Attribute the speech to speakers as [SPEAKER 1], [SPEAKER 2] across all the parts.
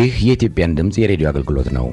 [SPEAKER 1] ይህ የኢትዮጵያን ድምፅ የሬዲዮ አገልግሎት ነው።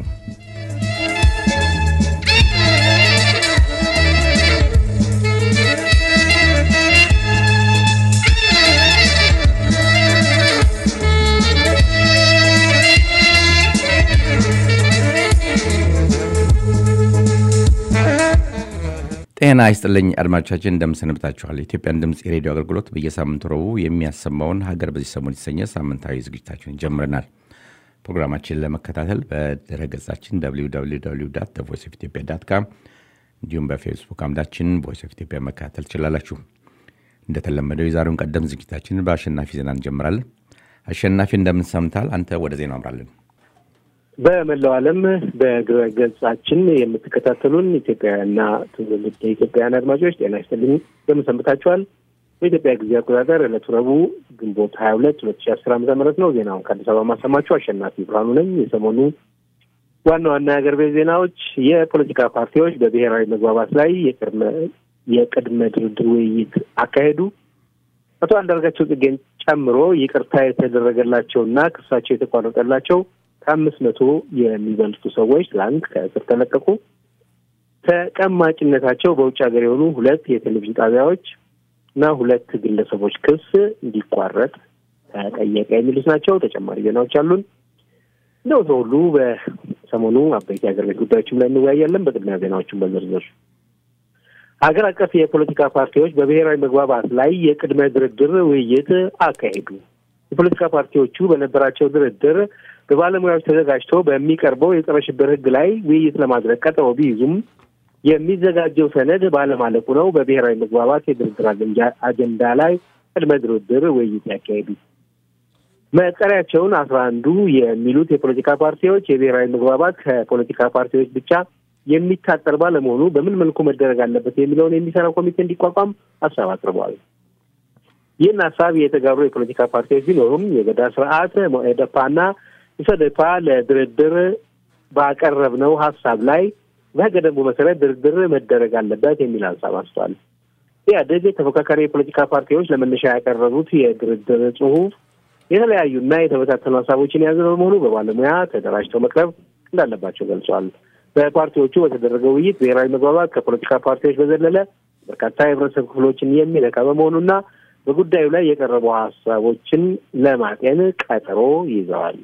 [SPEAKER 1] ጤና ይስጥልኝ አድማጮቻችን፣ እንደምሰንብታችኋል። የኢትዮጵያን ድምፅ የሬዲዮ አገልግሎት በየሳምንቱ ረቡዕ የሚያሰማውን ሀገር በዚህ ሰሞን የተሰኘ ሳምንታዊ ዝግጅታችንን ጀምረናል። ፕሮግራማችንን ለመከታተል በድረገጻችን ቮይስ ኦፍ ኢትዮጵያ ዳት ካም እንዲሁም በፌስቡክ አምዳችን ቮይስ ኦፍ ኢትዮጵያ መከታተል ትችላላችሁ። እንደተለመደው የዛሬውን ቀደም ዝግጅታችንን በአሸናፊ ዜና እንጀምራለን። አሸናፊ እንደምን ሰምታል? አንተ ወደ ዜና አምራለን።
[SPEAKER 2] በመላው ዓለም በድረ ገጻችን የምትከታተሉን ኢትዮጵያውያንና ትውልደ ኢትዮጵያውያን አድማጮች ጤና ይስጥልኝ፣ እንደምን ሰንብታችኋል? በኢትዮጵያ ጊዜ አቆጣጠር ዕለቱ ረቡዕ ግንቦት ሀያ ሁለት ሁለት ሺ አስር ዓመተ ምህረት ነው። ዜናውን ከአዲስ አበባ ማሰማችሁ አሸናፊ ብርሃኑ ነኝ። የሰሞኑ ዋና ዋና የሀገር ቤት ዜናዎች የፖለቲካ ፓርቲዎች በብሔራዊ መግባባት ላይ የቅድመ ድርድር ውይይት አካሄዱ። አቶ አንዳርጋቸው ጽጌን ጨምሮ ይቅርታ የተደረገላቸውና ክሳቸው የተቋረጠላቸው ከአምስት መቶ የሚበልጡ ሰዎች ትላንት ከእስር ተለቀቁ። ተቀማጭነታቸው በውጭ ሀገር የሆኑ ሁለት የቴሌቪዥን ጣቢያዎች እና ሁለት ግለሰቦች ክስ እንዲቋረጥ ተጠየቀ። የሚሉት ናቸው። ተጨማሪ ዜናዎች አሉን። እንደው ሰው ሁሉ በሰሞኑ አበይት የሀገር ቤት ጉዳዮችም ላይ እንወያያለን። በቅድሚያ ዜናዎቹን በዝርዝር ሀገር አቀፍ የፖለቲካ ፓርቲዎች በብሔራዊ መግባባት ላይ የቅድመ ድርድር ውይይት አካሄዱ። የፖለቲካ ፓርቲዎቹ በነበራቸው ድርድር በባለሙያዎች ተዘጋጅቶ በሚቀርበው የጸረ ሽብር ሕግ ላይ ውይይት ለማድረግ ቀጠሮ ቢይዙም የሚዘጋጀው ሰነድ ባለማለቁ ነው በብሔራዊ መግባባት የድርድር አጀንዳ ላይ ቅድመ ድርድር ውይይት ያካሄዱ። መጠሪያቸውን አስራ አንዱ የሚሉት የፖለቲካ ፓርቲዎች የብሔራዊ መግባባት ከፖለቲካ ፓርቲዎች ብቻ የሚታጠር ባለመሆኑ በምን መልኩ መደረግ አለበት የሚለውን የሚሰራ ኮሚቴ እንዲቋቋም ሀሳብ አቅርበዋል። ይህን ሀሳብ የተጋሩ የፖለቲካ ፓርቲዎች ቢኖሩም የገዳ ስርዓት ሞኤደፓና ኢሰደፓ ለድርድር ባቀረብነው ሀሳብ ላይ በህገ ደንቡ መሰረት ድርድር መደረግ አለበት የሚል ሀሳብ አንስቷል። ኢህአዴግ ተፎካካሪ የፖለቲካ ፓርቲዎች ለመነሻ ያቀረቡት የድርድር ጽሁፍ የተለያዩና የተበታተኑ ሀሳቦችን የያዘ በመሆኑ በባለሙያ ተደራጅተው መቅረብ እንዳለባቸው ገልጿል። በፓርቲዎቹ በተደረገው ውይይት ብሔራዊ መግባባት ከፖለቲካ ፓርቲዎች በዘለለ በርካታ የህብረተሰብ ክፍሎችን የሚነካ በመሆኑና በጉዳዩ ላይ የቀረቡ ሀሳቦችን ለማጤን ቀጠሮ ይዘዋል።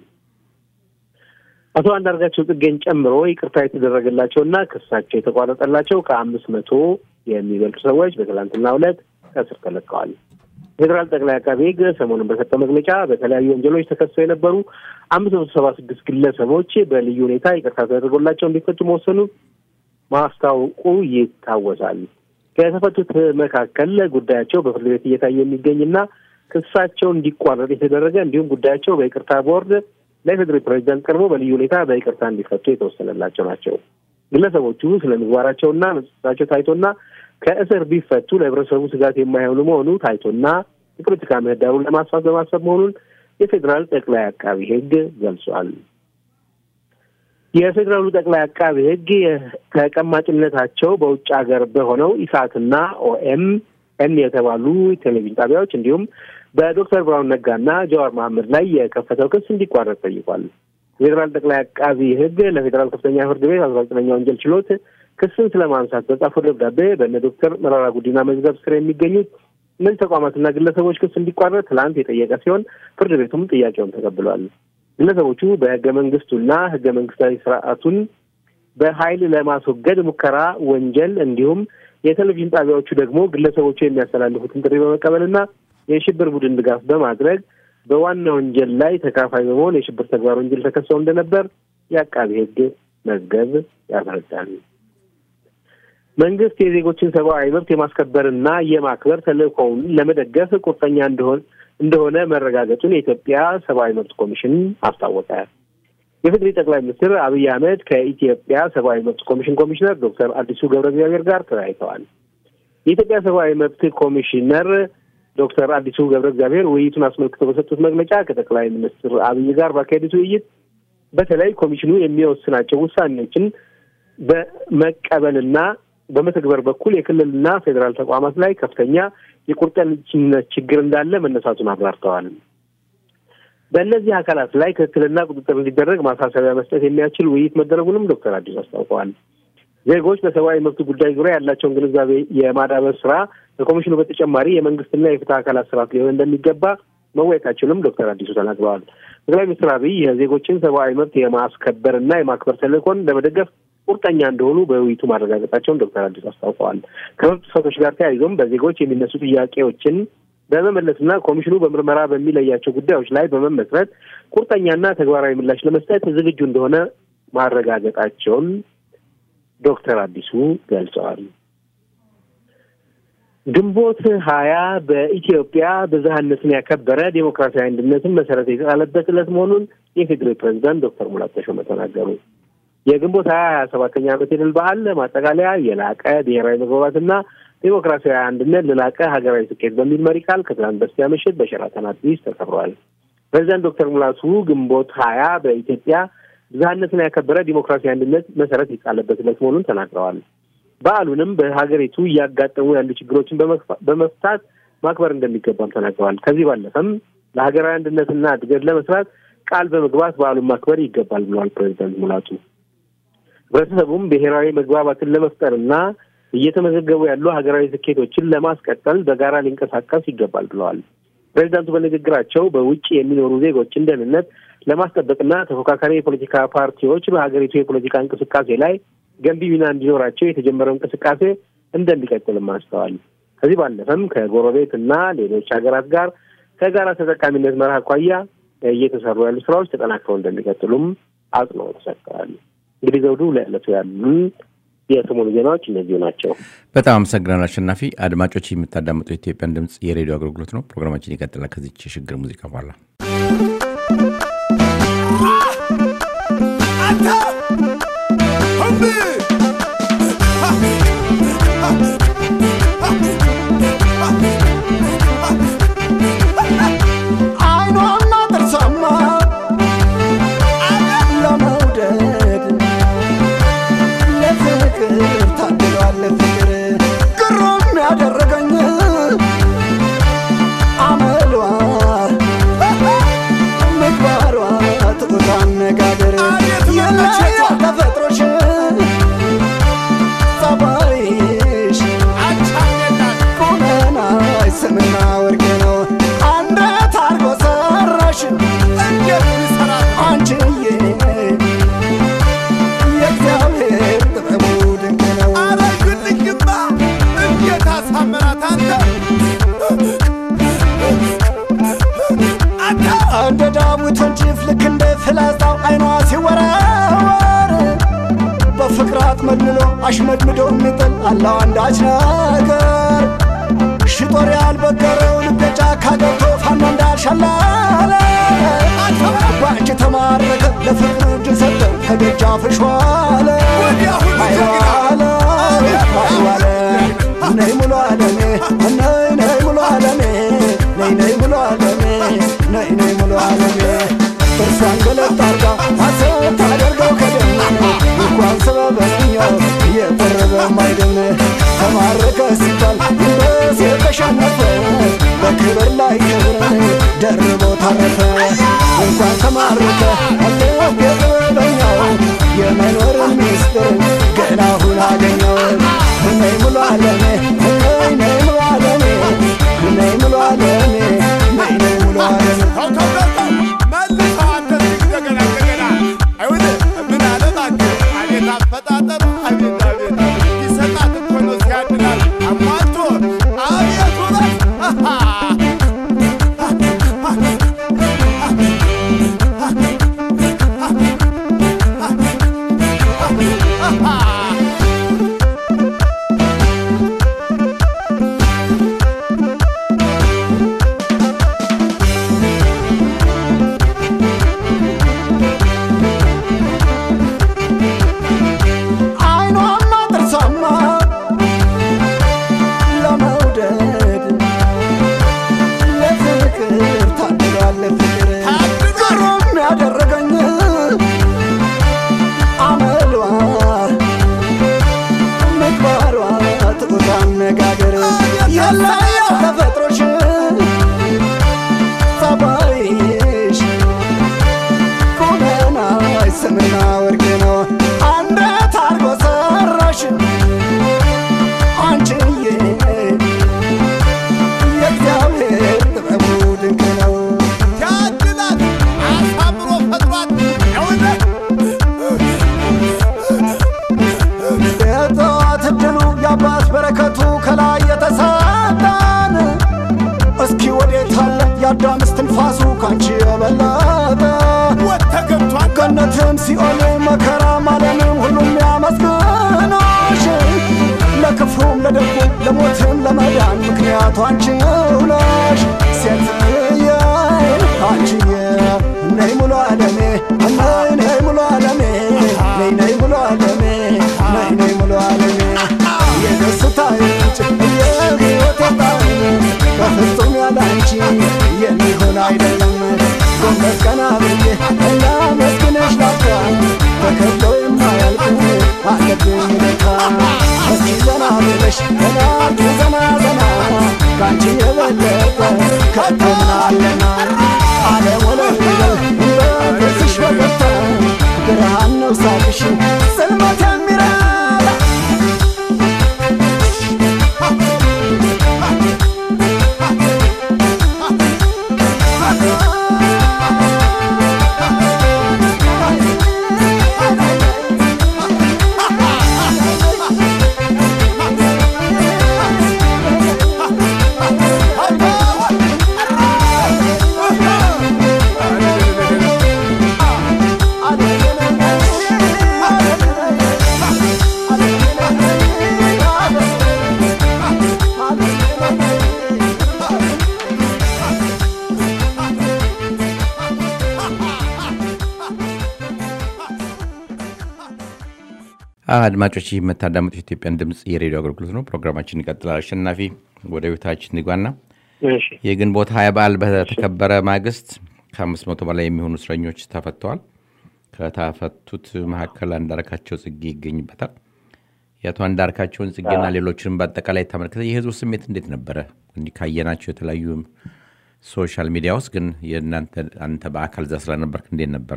[SPEAKER 2] አቶ አንዳርጋቸው ጽጌን ጨምሮ ይቅርታ የተደረገላቸውና ክሳቸው የተቋረጠላቸው ከአምስት መቶ የሚበልጡ ሰዎች በትላንትናው ዕለት ከእስር ተለቀዋል። ፌዴራል ጠቅላይ አቃቤ ሕግ ሰሞኑን በሰጠው መግለጫ በተለያዩ ወንጀሎች ተከሰው የነበሩ አምስት መቶ ሰባ ስድስት ግለሰቦች በልዩ ሁኔታ ይቅርታ ተደርጎላቸው እንዲፈቱ መወሰኑ ማስታወቁ ይታወሳል። ከተፈቱት መካከል ጉዳያቸው በፍርድ ቤት እየታየ የሚገኝና ክሳቸው እንዲቋረጥ የተደረገ እንዲሁም ጉዳያቸው በይቅርታ ቦርድ ለፌዴራል ፕሬዚዳንት ቀርቦ በልዩ ሁኔታ በይቅርታ እንዲፈቱ የተወሰነላቸው ናቸው። ግለሰቦቹ ስለ ምግባራቸውና መጽሳቸው ታይቶና ከእስር ቢፈቱ ለህብረተሰቡ ስጋት የማይሆኑ መሆኑ ታይቶና የፖለቲካ ምህዳሩን ለማስፋት በማሰብ መሆኑን የፌዴራል ጠቅላይ አቃቢ ሕግ ገልጿል። የፌዴራሉ ጠቅላይ አቃቢ ሕግ ተቀማጭነታቸው በውጭ ሀገር በሆነው ኢሳትና ኦኤም ኤም የተባሉ ቴሌቪዥን ጣቢያዎች እንዲሁም በዶክተር ብርሃኑ ነጋና ጀዋር መሐመድ ላይ የከፈተው ክስ እንዲቋረጥ ጠይቋል። የፌዴራል ጠቅላይ አቃቢ ሕግ ለፌዴራል ከፍተኛ ፍርድ ቤት አስራ ዘጠነኛ ወንጀል ችሎት ክስን ስለማንሳት በጻፈው ደብዳቤ በእነ ዶክተር መረራ ጉዲና መዝገብ ስር የሚገኙት እነዚህ ተቋማትና ግለሰቦች ክስ እንዲቋረጥ ትላንት የጠየቀ ሲሆን ፍርድ ቤቱም ጥያቄውን ተቀብሏል። ግለሰቦቹ በህገ መንግስቱና ህገ መንግስታዊ ስርዓቱን በኃይል ለማስወገድ ሙከራ ወንጀል እንዲሁም የቴሌቪዥን ጣቢያዎቹ ደግሞ ግለሰቦቹ የሚያስተላልፉትን ጥሪ በመቀበልና የሽብር ቡድን ድጋፍ በማድረግ በዋና ወንጀል ላይ ተካፋይ በመሆን የሽብር ተግባር ወንጀል ተከሰው እንደነበር የአቃቢ ህግ መዝገብ ያስረዳል። መንግስት የዜጎችን ሰብአዊ መብት የማስከበርና የማክበር ተልእኮውን ለመደገፍ ቁርጠኛ እንደሆን እንደሆነ መረጋገጡን የኢትዮጵያ ሰብአዊ መብት ኮሚሽን አስታወቀ። የፌዴሪ ጠቅላይ ሚኒስትር አብይ አህመድ ከኢትዮጵያ ሰብአዊ መብት ኮሚሽን ኮሚሽነር ዶክተር አዲሱ ገብረ እግዚአብሔር ጋር ተወያይተዋል። የኢትዮጵያ ሰብአዊ መብት ኮሚሽነር ዶክተር አዲሱ ገብረ እግዚአብሔር ውይይቱን አስመልክቶ በሰጡት መግለጫ ከጠቅላይ ሚኒስትር አብይ ጋር ባካሄዱት ውይይት በተለይ ኮሚሽኑ የሚወስናቸው ውሳኔዎችን በመቀበልና በመተግበር በኩል የክልልና ፌዴራል ተቋማት ላይ ከፍተኛ የቁርጠኝነት ችግር እንዳለ መነሳቱን አብራርተዋል። በእነዚህ አካላት ላይ ክትትልና ቁጥጥር እንዲደረግ ማሳሰቢያ መስጠት የሚያስችል ውይይት መደረጉንም ዶክተር አዲሱ አስታውቀዋል። ዜጎች በሰብአዊ መብት ጉዳይ ዙሪያ ያላቸውን ግንዛቤ የማዳበር ስራ ከኮሚሽኑ በተጨማሪ የመንግስትና የፍትህ አካላት ስርዓት ሊሆን እንደሚገባ መወያየታቸውንም ዶክተር አዲሱ ተናግረዋል። ጠቅላይ ሚኒስትር አብይ የዜጎችን ሰብአዊ መብት የማስከበርና የማክበር ተልዕኮን ለመደገፍ ቁርጠኛ እንደሆኑ በውይይቱ ማረጋገጣቸውን ዶክተር አዲሱ አስታውቀዋል። ከመብት ጥሰቶች ጋር ተያይዞም በዜጎች የሚነሱ ጥያቄዎችን በመመለስና ኮሚሽኑ በምርመራ በሚለያቸው ጉዳዮች ላይ በመመስረት ቁርጠኛና ተግባራዊ ምላሽ ለመስጠት ዝግጁ እንደሆነ ማረጋገጣቸውን ዶክተር አዲሱ ገልጸዋል። ግንቦት ሀያ በኢትዮጵያ ብዝሃነትን ያከበረ ዴሞክራሲያዊ አንድነትን መሰረት የተጣለበት ዕለት መሆኑን የፌዴራል ፕሬዚዳንት ዶክተር ሙላቱ ተሾመ ተናገሩ። የግንቦት ሀያ ሀያ ሰባተኛ ዓመት የድል በዓል ማጠቃለያ የላቀ ብሔራዊ መግባባትና ዴሞክራሲያዊ አንድነት ለላቀ ሀገራዊ ስኬት በሚል መሪ ቃል ከትናንት በስቲያ ምሽት በሸራተን አዲስ ተከብሯል። ፕሬዚዳንት ዶክተር ሙላቱ ግንቦት ሀያ በኢትዮጵያ ብዝሃነትን ያከበረ ዲሞክራሲያዊ አንድነት መሰረት የተጣለበት ዕለት መሆኑን ተናግረዋል። በዓሉንም በሀገሪቱ እያጋጠሙ ያሉ ችግሮችን በመፍታት ማክበር እንደሚገባም ተናግረዋል። ከዚህ ባለፈም ለሀገራዊ አንድነትና እድገት ለመስራት ቃል በመግባት በዓሉን ማክበር ይገባል ብለዋል ፕሬዚዳንት ሙላቱ። ህብረተሰቡም ብሔራዊ መግባባትን ለመፍጠርና እየተመዘገቡ ያሉ ሀገራዊ ስኬቶችን ለማስቀጠል በጋራ ሊንቀሳቀስ ይገባል ብለዋል። ፕሬዚዳንቱ በንግግራቸው በውጭ የሚኖሩ ዜጎችን ደህንነት ለማስጠበቅና ተፎካካሪ የፖለቲካ ፓርቲዎች በሀገሪቱ የፖለቲካ እንቅስቃሴ ላይ ገንቢ ሚና እንዲኖራቸው የተጀመረው እንቅስቃሴ እንደሚቀጥልም አንስተዋል። ከዚህ ባለፈም ከጎረቤት እና ሌሎች ሀገራት ጋር ከጋራ ተጠቃሚነት መርህ አኳያ እየተሰሩ ያሉ ስራዎች ተጠናክረው እንደሚቀጥሉም አጽንኦት ሰጥተዋል። እንግዲህ ዘውዱ ለዕለቱ ያሉን የሰሞኑ ዜናዎች እነዚሁ ናቸው።
[SPEAKER 1] በጣም አመሰግናለሁ አሸናፊ። አድማጮች የምታዳምጡ የኢትዮጵያን ድምፅ የሬዲዮ አገልግሎት ነው። ፕሮግራማችን ይቀጥላል ከዚች የሽግግር ሙዚቃ በኋላ
[SPEAKER 3] አይኗና ጥርሷማ ለመውደድ ለፍቅር ታድሏል ለፍቅር ግሩም ያደረገኝ አመሏ ምግባሯ ትቁት አነጋገር የለያል ተፈጥሮሽ ጸባይሽ ቁመናሽ ስምና ወርቅ ነው አንደት አርጎ ሰራሽ አንቺዬ የእግዚአብሔር ጥበቡ ድንቅ ነው እንደ ዳዊት ወንጭፍ ልክ እንደ ፍላጻው አይኗ ሲወረወር በፍቅር አጥመልምሎ አሽመድምዶ የሚጥል አለው አንዳች ነገር ሽጦር ያልበገረው ልቤ ጫካ ገብቶ ፋኖ እንዳልሸላለ በአንቺ ተማረከ ለፍቅር እጅ ሰጠ ከደጃፍሽ ዋለ አይዋለ አይዋለ ነይ ሙሉ አለሜ ነይ ነይ ሙሉ አለሜ ነይ ነይ ሙሉ አለሜ ነይ ነይ ሙሉ አለሜ እርሷን ገለጥ አርጋ ሐሰት አደርገው ከደም እንኳን ሰበበኛው እየቀረበ ማይደም ተማረከ ሲባል ይበስ የተሸነፈ በክብር ላይ ክብርን ደርቦ ታረፈ እንኳን ተማረከ አለፍ የጥበበኛው የመኖርን ሚስጥር ገና አሁን አገኘው ነይ ሙሉ አለሜ ነይ ነይ ሙሉ አለሜ ነይ ሙሉ አለሜ ነይ ነይ ሙሉ አለሜ አይኗና ጥርሷማ ለመውደድ ለፍቅር ታድሏል ለፍቅር ግሩም ያደረገኝ አመሏ ምግባሯ ትቁት አነጋገር የለያል ተፈጥሮሽ ጸባይሽ የአዳም እስትንፋሱ ካንቺ የበለጠ
[SPEAKER 4] ተገብቷል
[SPEAKER 3] ገነትም ሲኦል መከራም ዓለምም ሁሉም ያመስግኖሽ ለክፉም ለደጉም ለሞትም ለመዳን ምክንያቱ አንቺው ነሽ ሴትዬ አንቺዬ ነይ ሙሉ ዓለሜ ነይ ነይ ሙሉ ዓለሜ ነይ ነይ ሙሉ ዓለሜ ነይ ነይ ሙሉ ዓለሜ የደስታ ምንጭ የሕይወት ጣዕም በፍጹም ያለ አንቺ የሚሆን አይደለም ጎንበስ ቀና ብዬ ላመስግንሽ ላፍታ ተከፍሎ የማያልቅ አለብኝ ለካ እስኪ ዘና ብለሽ እናቱ ዘና ዘና ከአንቺ የበለጠ ከቶ ምን አለና ዓለም ወለል ይበል በፊትሽ በገታ ብርሃን ነው ሳቅሽ ጽልመት የሚረዳ
[SPEAKER 1] አድማጮች ይህ የምታዳምጡት የኢትዮጵያን ድምፅ የሬዲዮ አገልግሎት ነው። ፕሮግራማችን ይቀጥላል። አሸናፊ ወደ ቤታችን ንጓና
[SPEAKER 2] እሺ
[SPEAKER 1] የግንቦት ሀያ በዓል በተከበረ ማግስት ከአምስት መቶ በላይ የሚሆኑ እስረኞች ተፈተዋል። ከተፈቱት መካከል አንዳርካቸው ጽጌ ይገኝበታል። የአቶ አንዳርካቸውን ጽጌና ሌሎችንም በአጠቃላይ ተመልክተ የህዝቡ ስሜት እንዴት ነበረ? እንዲህ ካየናቸው የተለያዩ ሶሻል ሚዲያ ውስጥ ግን የእናንተ አንተ በአካል እዛ ስለነበርክ እንዴት ነበረ?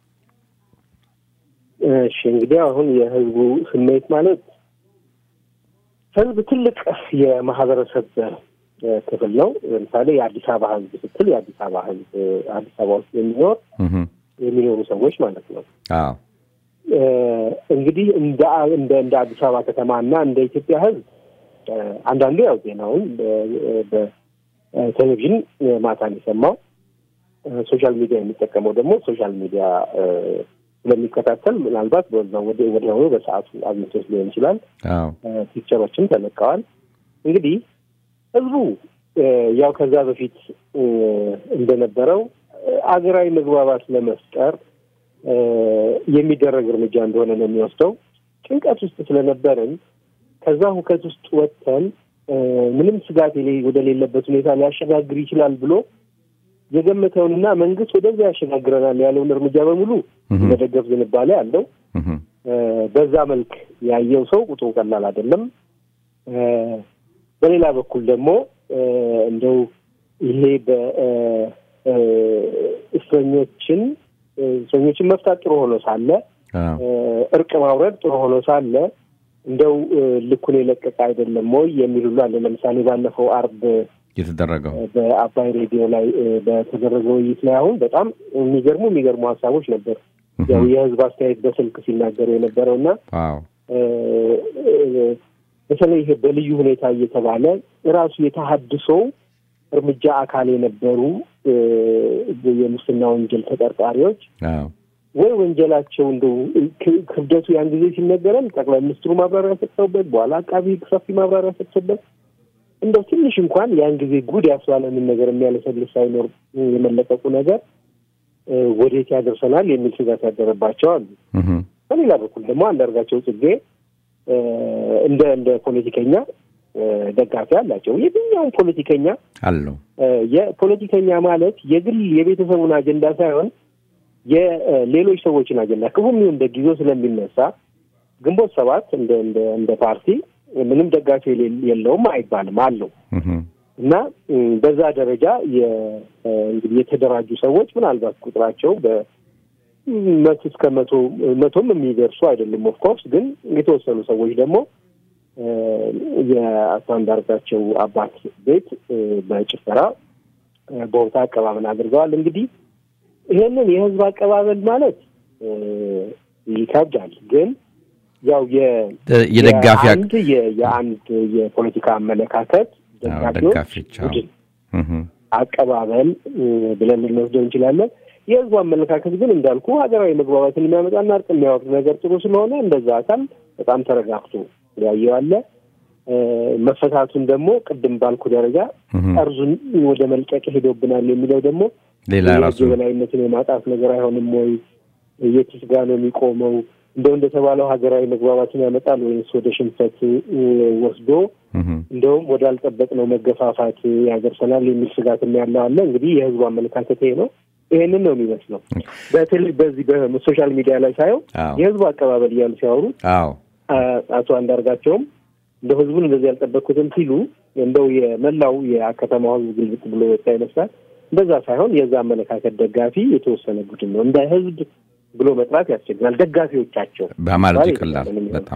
[SPEAKER 2] እሺ እንግዲህ አሁን የህዝቡ ስሜት ማለት ህዝብ ትልቅ የማህበረሰብ እ፣ ክፍል ነው። ለምሳሌ የአዲስ አበባ ህዝብ ስትል የአዲስ አበባ ህዝብ እ፣ አዲስ አበባ ውስጥ የሚኖር
[SPEAKER 1] እህም።
[SPEAKER 2] የሚኖሩ ሰዎች ማለት ነው።
[SPEAKER 1] አዎ
[SPEAKER 2] እ፣ እንግዲህ እንደ እንደ እንደ አዲስ አበባ ከተማ እና እንደ ኢትዮጵያ ህዝብ እ፣ አንዳንዱ ያው ዜናውን በ- በቴሌቪዥን ማታ ነው የሰማው። እ፣ ሶሻል ሚዲያ የሚጠቀመው ደግሞ ሶሻል ሚዲያ እ፣ ስለሚከታተል ምናልባት በዛው ወደ ወዲያውኑ በሰዓቱ አግኝቶት ሊሆን ይችላል።
[SPEAKER 1] አዎ
[SPEAKER 2] እ፣ ፒክቸሮችም ተለቀዋል። እንግዲህ ህዝቡ እ፣ ያው ከዛ በፊት እ፣ እንደነበረው እ፣ አገራዊ መግባባት ለመፍጠር እ፣ የሚደረግ እርምጃ እንደሆነ ነው የሚወስደው። ጭንቀት ውስጥ ስለነበርን ከዛ ሁከት ውስጥ ወጥተን እ፣ ምንም ስጋት የሌ- ወደሌለበት ሁኔታ ሊያሸጋግር ይችላል ብሎ የገመተውንና መንግስት ወደዚያ ያሸጋግረናል ያለውን እርምጃ በሙሉ
[SPEAKER 1] እህም።
[SPEAKER 2] መደገፍ ዝንባሌ አለው።
[SPEAKER 1] እህም።
[SPEAKER 2] እ፣ በዛ መልክ ያየው ሰው ቁጥሩ ቀላል አይደለም። እ፣ በሌላ በኩል ደግሞ እ፣ እንደው ይሄ በእስረኞችን እስረኞችን መፍታት ጥሩ ሆኖ ሳለ
[SPEAKER 1] አዎ
[SPEAKER 2] እ፣ እርቅ ማውረድ ጥሩ ሆኖ ሳለ እንደው እ፣ ልኩን የለቀቀ አይደለም ወይ የሚል ሁሉ አለ። ለምሳሌ ባለፈው አርብ
[SPEAKER 1] የተደረገው
[SPEAKER 2] በአባይ ሬዲዮ ላይ እ፣ በተደረገ ውይይት ላይ አሁን በጣም የሚገርሙ የሚገርሙ ሀሳቦች ነበር። ያው የህዝብ አስተያየት በስልክ ሲናገሩ የነበረው እና
[SPEAKER 1] አዎ
[SPEAKER 2] እ፣ እ፣ በተለይ ይሄ በልዩ ሁኔታ እየተባለ ራሱ የተሀድሶው እርምጃ አካል የነበሩ እ፣ የሙስና ወንጀል ተጠርጣሪዎች
[SPEAKER 1] አዎ
[SPEAKER 2] ወይ ወንጀላቸው እንደው ክ- ክብደቱ ያን ጊዜ ሲነገረን ጠቅላይ ሚኒስትሩ ማብራሪያ ሰጥተውበት በኋላ አቃቢ ሕግ ሰፊ ማብራሪያ ሰጥተውበት እንደው ትንሽ እንኳን ያን ጊዜ ጉድ ያስባለንን ነገር የሚያለሰልስ ሳይኖር የመለቀቁ ነገር እ፣ ወዴት ያደርሰናል የሚል ስጋት ያደረባቸው አሉ።
[SPEAKER 1] እህም።
[SPEAKER 2] በሌላ በኩል ደግሞ አንዳርጋቸው ጽጌ እ፣ እንደ እንደ ፖለቲከኛ እ፣ ደጋፊ አላቸው። የትኛውም ፖለቲከኛ
[SPEAKER 1] አለው
[SPEAKER 2] እ፣ የፖለቲከኛ ማለት የግል የቤተሰቡን አጀንዳ ሳይሆን የሌሎች ሰዎችን አጀንዳ ክፉም ይሁን ደግ ይዞ ስለሚነሳ ግንቦት ሰባት እንደ እንደ እንደ ፓርቲ ምንም ደጋፊ የሌ- የለውም አይባልም፣ አለው
[SPEAKER 1] እህም።
[SPEAKER 2] እና እ፣ በዛ ደረጃ የ- እ፣ እንግዲህ የተደራጁ ሰዎች ምናልባት ቁጥራቸው በመቶ እስከ መቶ መቶም የሚደርሱ አይደሉም። ኦፍኮርስ ግን የተወሰኑ ሰዎች ደግሞ እ፣ የአቶ አንዳርጋቸው አባት ቤት እ፣ በጭፈራ እ፣ በቦታ አቀባበል አድርገዋል። እንግዲህ ይሄንን የህዝብ አቀባበል ማለት እ፣ ይከብዳል። ግን ያው የ
[SPEAKER 1] የደጋፊ አቅ-
[SPEAKER 2] የአንድ የ- የአንድ የፖለቲካ አመለካከት
[SPEAKER 1] አዎ፣
[SPEAKER 2] ደጋፊዎች
[SPEAKER 1] ደጋፊዎች አዎ።
[SPEAKER 2] ቡድን
[SPEAKER 1] እህም።
[SPEAKER 2] አቀባበል ብለን ልንወስደው እንችላለን። የህዝቡ አመለካከት ግን እንዳልኩ ሀገራዊ መግባባትን የሚያመጣና እርቅ የሚያወርድ ነገር ጥሩ ስለሆነ እንደዛ አካል በጣም ተረጋግቶ ያየዋለ መፈታቱን ደግሞ ቅድም ባልኩ ደረጃ ጠርዙን ወደ መልቀቅ ሄዶብናል የሚለው ደግሞ
[SPEAKER 1] ሌላ ራሱ
[SPEAKER 2] የበላይነትን የማጣት ነገር አይሆንም ወይ? የትስ ጋ ነው የሚቆመው? እንደው እንደተባለው ሀገራዊ መግባባትን ያመጣል ወይስ ወደ ሽንፈት ወስዶ እንደውም ወዳልጠበቅነው መገፋፋት ያደርሰናል የሚል ስጋትም ያለው አለ። እንግዲህ የህዝቡ አመለካከት ይሄ ነው። ይሄንን ነው የሚመስለው። በተለይ በዚህ በሶሻል ሚዲያ ላይ ሳየው የህዝቡ አቀባበል እያሉ ሲያወሩ አቶ አንዳርጋቸውም እንደው ህዝቡን እንደዚህ ያልጠበቅኩትም ሲሉ እንደው የመላው የከተማው ህዝብ ግልብጥ ብሎ ወጣ ይመስላል። እንደዛ ሳይሆን የዛ አመለካከት ደጋፊ የተወሰነ ቡድን ነው። እንደ ህዝብ ብሎ መጥራት ያስቸግራል። ደጋፊዎቻቸው
[SPEAKER 1] በማለት ይቀላል በጣም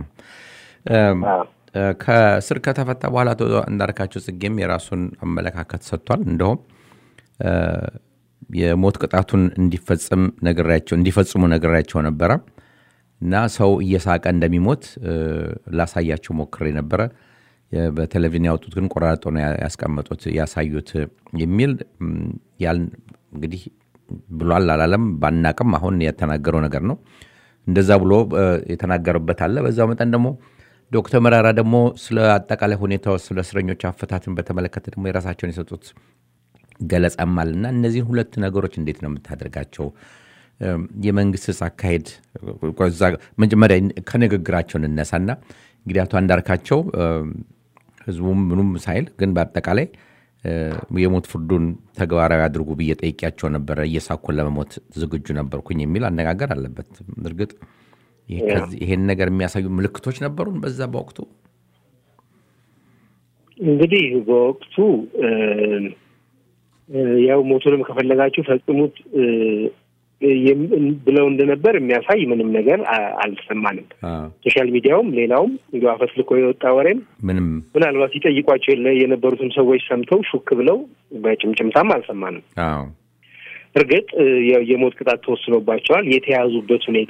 [SPEAKER 1] ከስር ከተፈታ በኋላ አቶ አንዳርጋቸው ጽጌም የራሱን አመለካከት ሰጥቷል። እንደውም የሞት ቅጣቱን እንዲፈጽም ነግሬያቸው እንዲፈጽሙ ነግሬያቸው ነበረ እና ሰው እየሳቀ እንደሚሞት ላሳያቸው ሞክሬ ነበረ። በቴሌቪዥን ያወጡት ግን ቆራርጦ ነው ያስቀመጡት ያሳዩት የሚል ያል እንግዲህ ብሏል አላለም ባናቅም አሁን የተናገረው ነገር ነው። እንደዛ ብሎ የተናገረበት አለ። በዛው መጠን ደግሞ ዶክተር መራራ ደግሞ ስለ አጠቃላይ ሁኔታው ስለ እስረኞች አፈታትን በተመለከተ ደግሞ የራሳቸውን የሰጡት ገለጻም አለና እነዚህን ሁለት ነገሮች እንዴት ነው የምታደርጋቸው? የመንግስትስ አካሄድ መጀመሪያ ከንግግራቸው እንነሳና እንግዲህ አቶ አንዳርካቸው ህዝቡም ምኑም ሳይል ግን በአጠቃላይ የሞት ፍርዱን ተግባራዊ አድርጉ ብዬ ጠይቄያቸው ነበረ። እየሳኩን ለመሞት ዝግጁ ነበርኩኝ የሚል አነጋገር አለበት። እርግጥ ይሄን ነገር የሚያሳዩ ምልክቶች ነበሩን በዛ በወቅቱ
[SPEAKER 2] እንግዲህ በወቅቱ ያው ሞቱንም ከፈለጋችሁ ፈጽሙት ብለው እንደነበር የሚያሳይ ምንም ነገር አልሰማንም። ሶሻል ሚዲያውም ሌላውም እንዲ አፈትልኮ የወጣ ወሬም
[SPEAKER 1] ምንም
[SPEAKER 2] ምናልባት ሲጠይቋቸው የነበሩትም ሰዎች ሰምተው ሹክ ብለው በጭምጭምታም አልሰማንም። እርግጥ የሞት ቅጣት ተወስኖባቸዋል። የተያዙበት ሁኔታ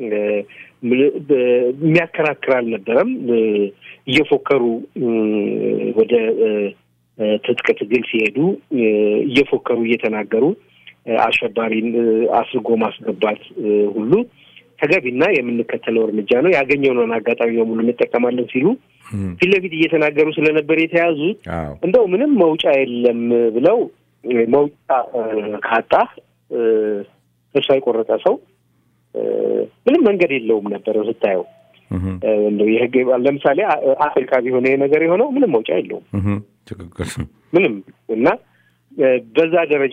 [SPEAKER 2] የሚያከራክር አልነበረም። እየፎከሩ ወደ ትጥቅ ትግል ሲሄዱ እየፎከሩ እየተናገሩ አሸባሪን አስርጎ ማስገባት ሁሉ ተገቢና የምንከተለው እርምጃ ነው፣ ያገኘነውን አጋጣሚ በሙሉ እንጠቀማለን ሲሉ ፊት ለፊት እየተናገሩ ስለነበር የተያዙት እንደው ምንም መውጫ የለም ብለው መውጫ ካጣ ተስፋ የቆረጠ ሰው ምንም መንገድ የለውም ነበረ ስታየው። እንደው የህግ ለምሳሌ አፍሪካ ቢሆነ ነገር የሆነው ምንም መውጫ የለውም
[SPEAKER 1] ትክክል
[SPEAKER 2] ምንም እና በዛ ደረጃ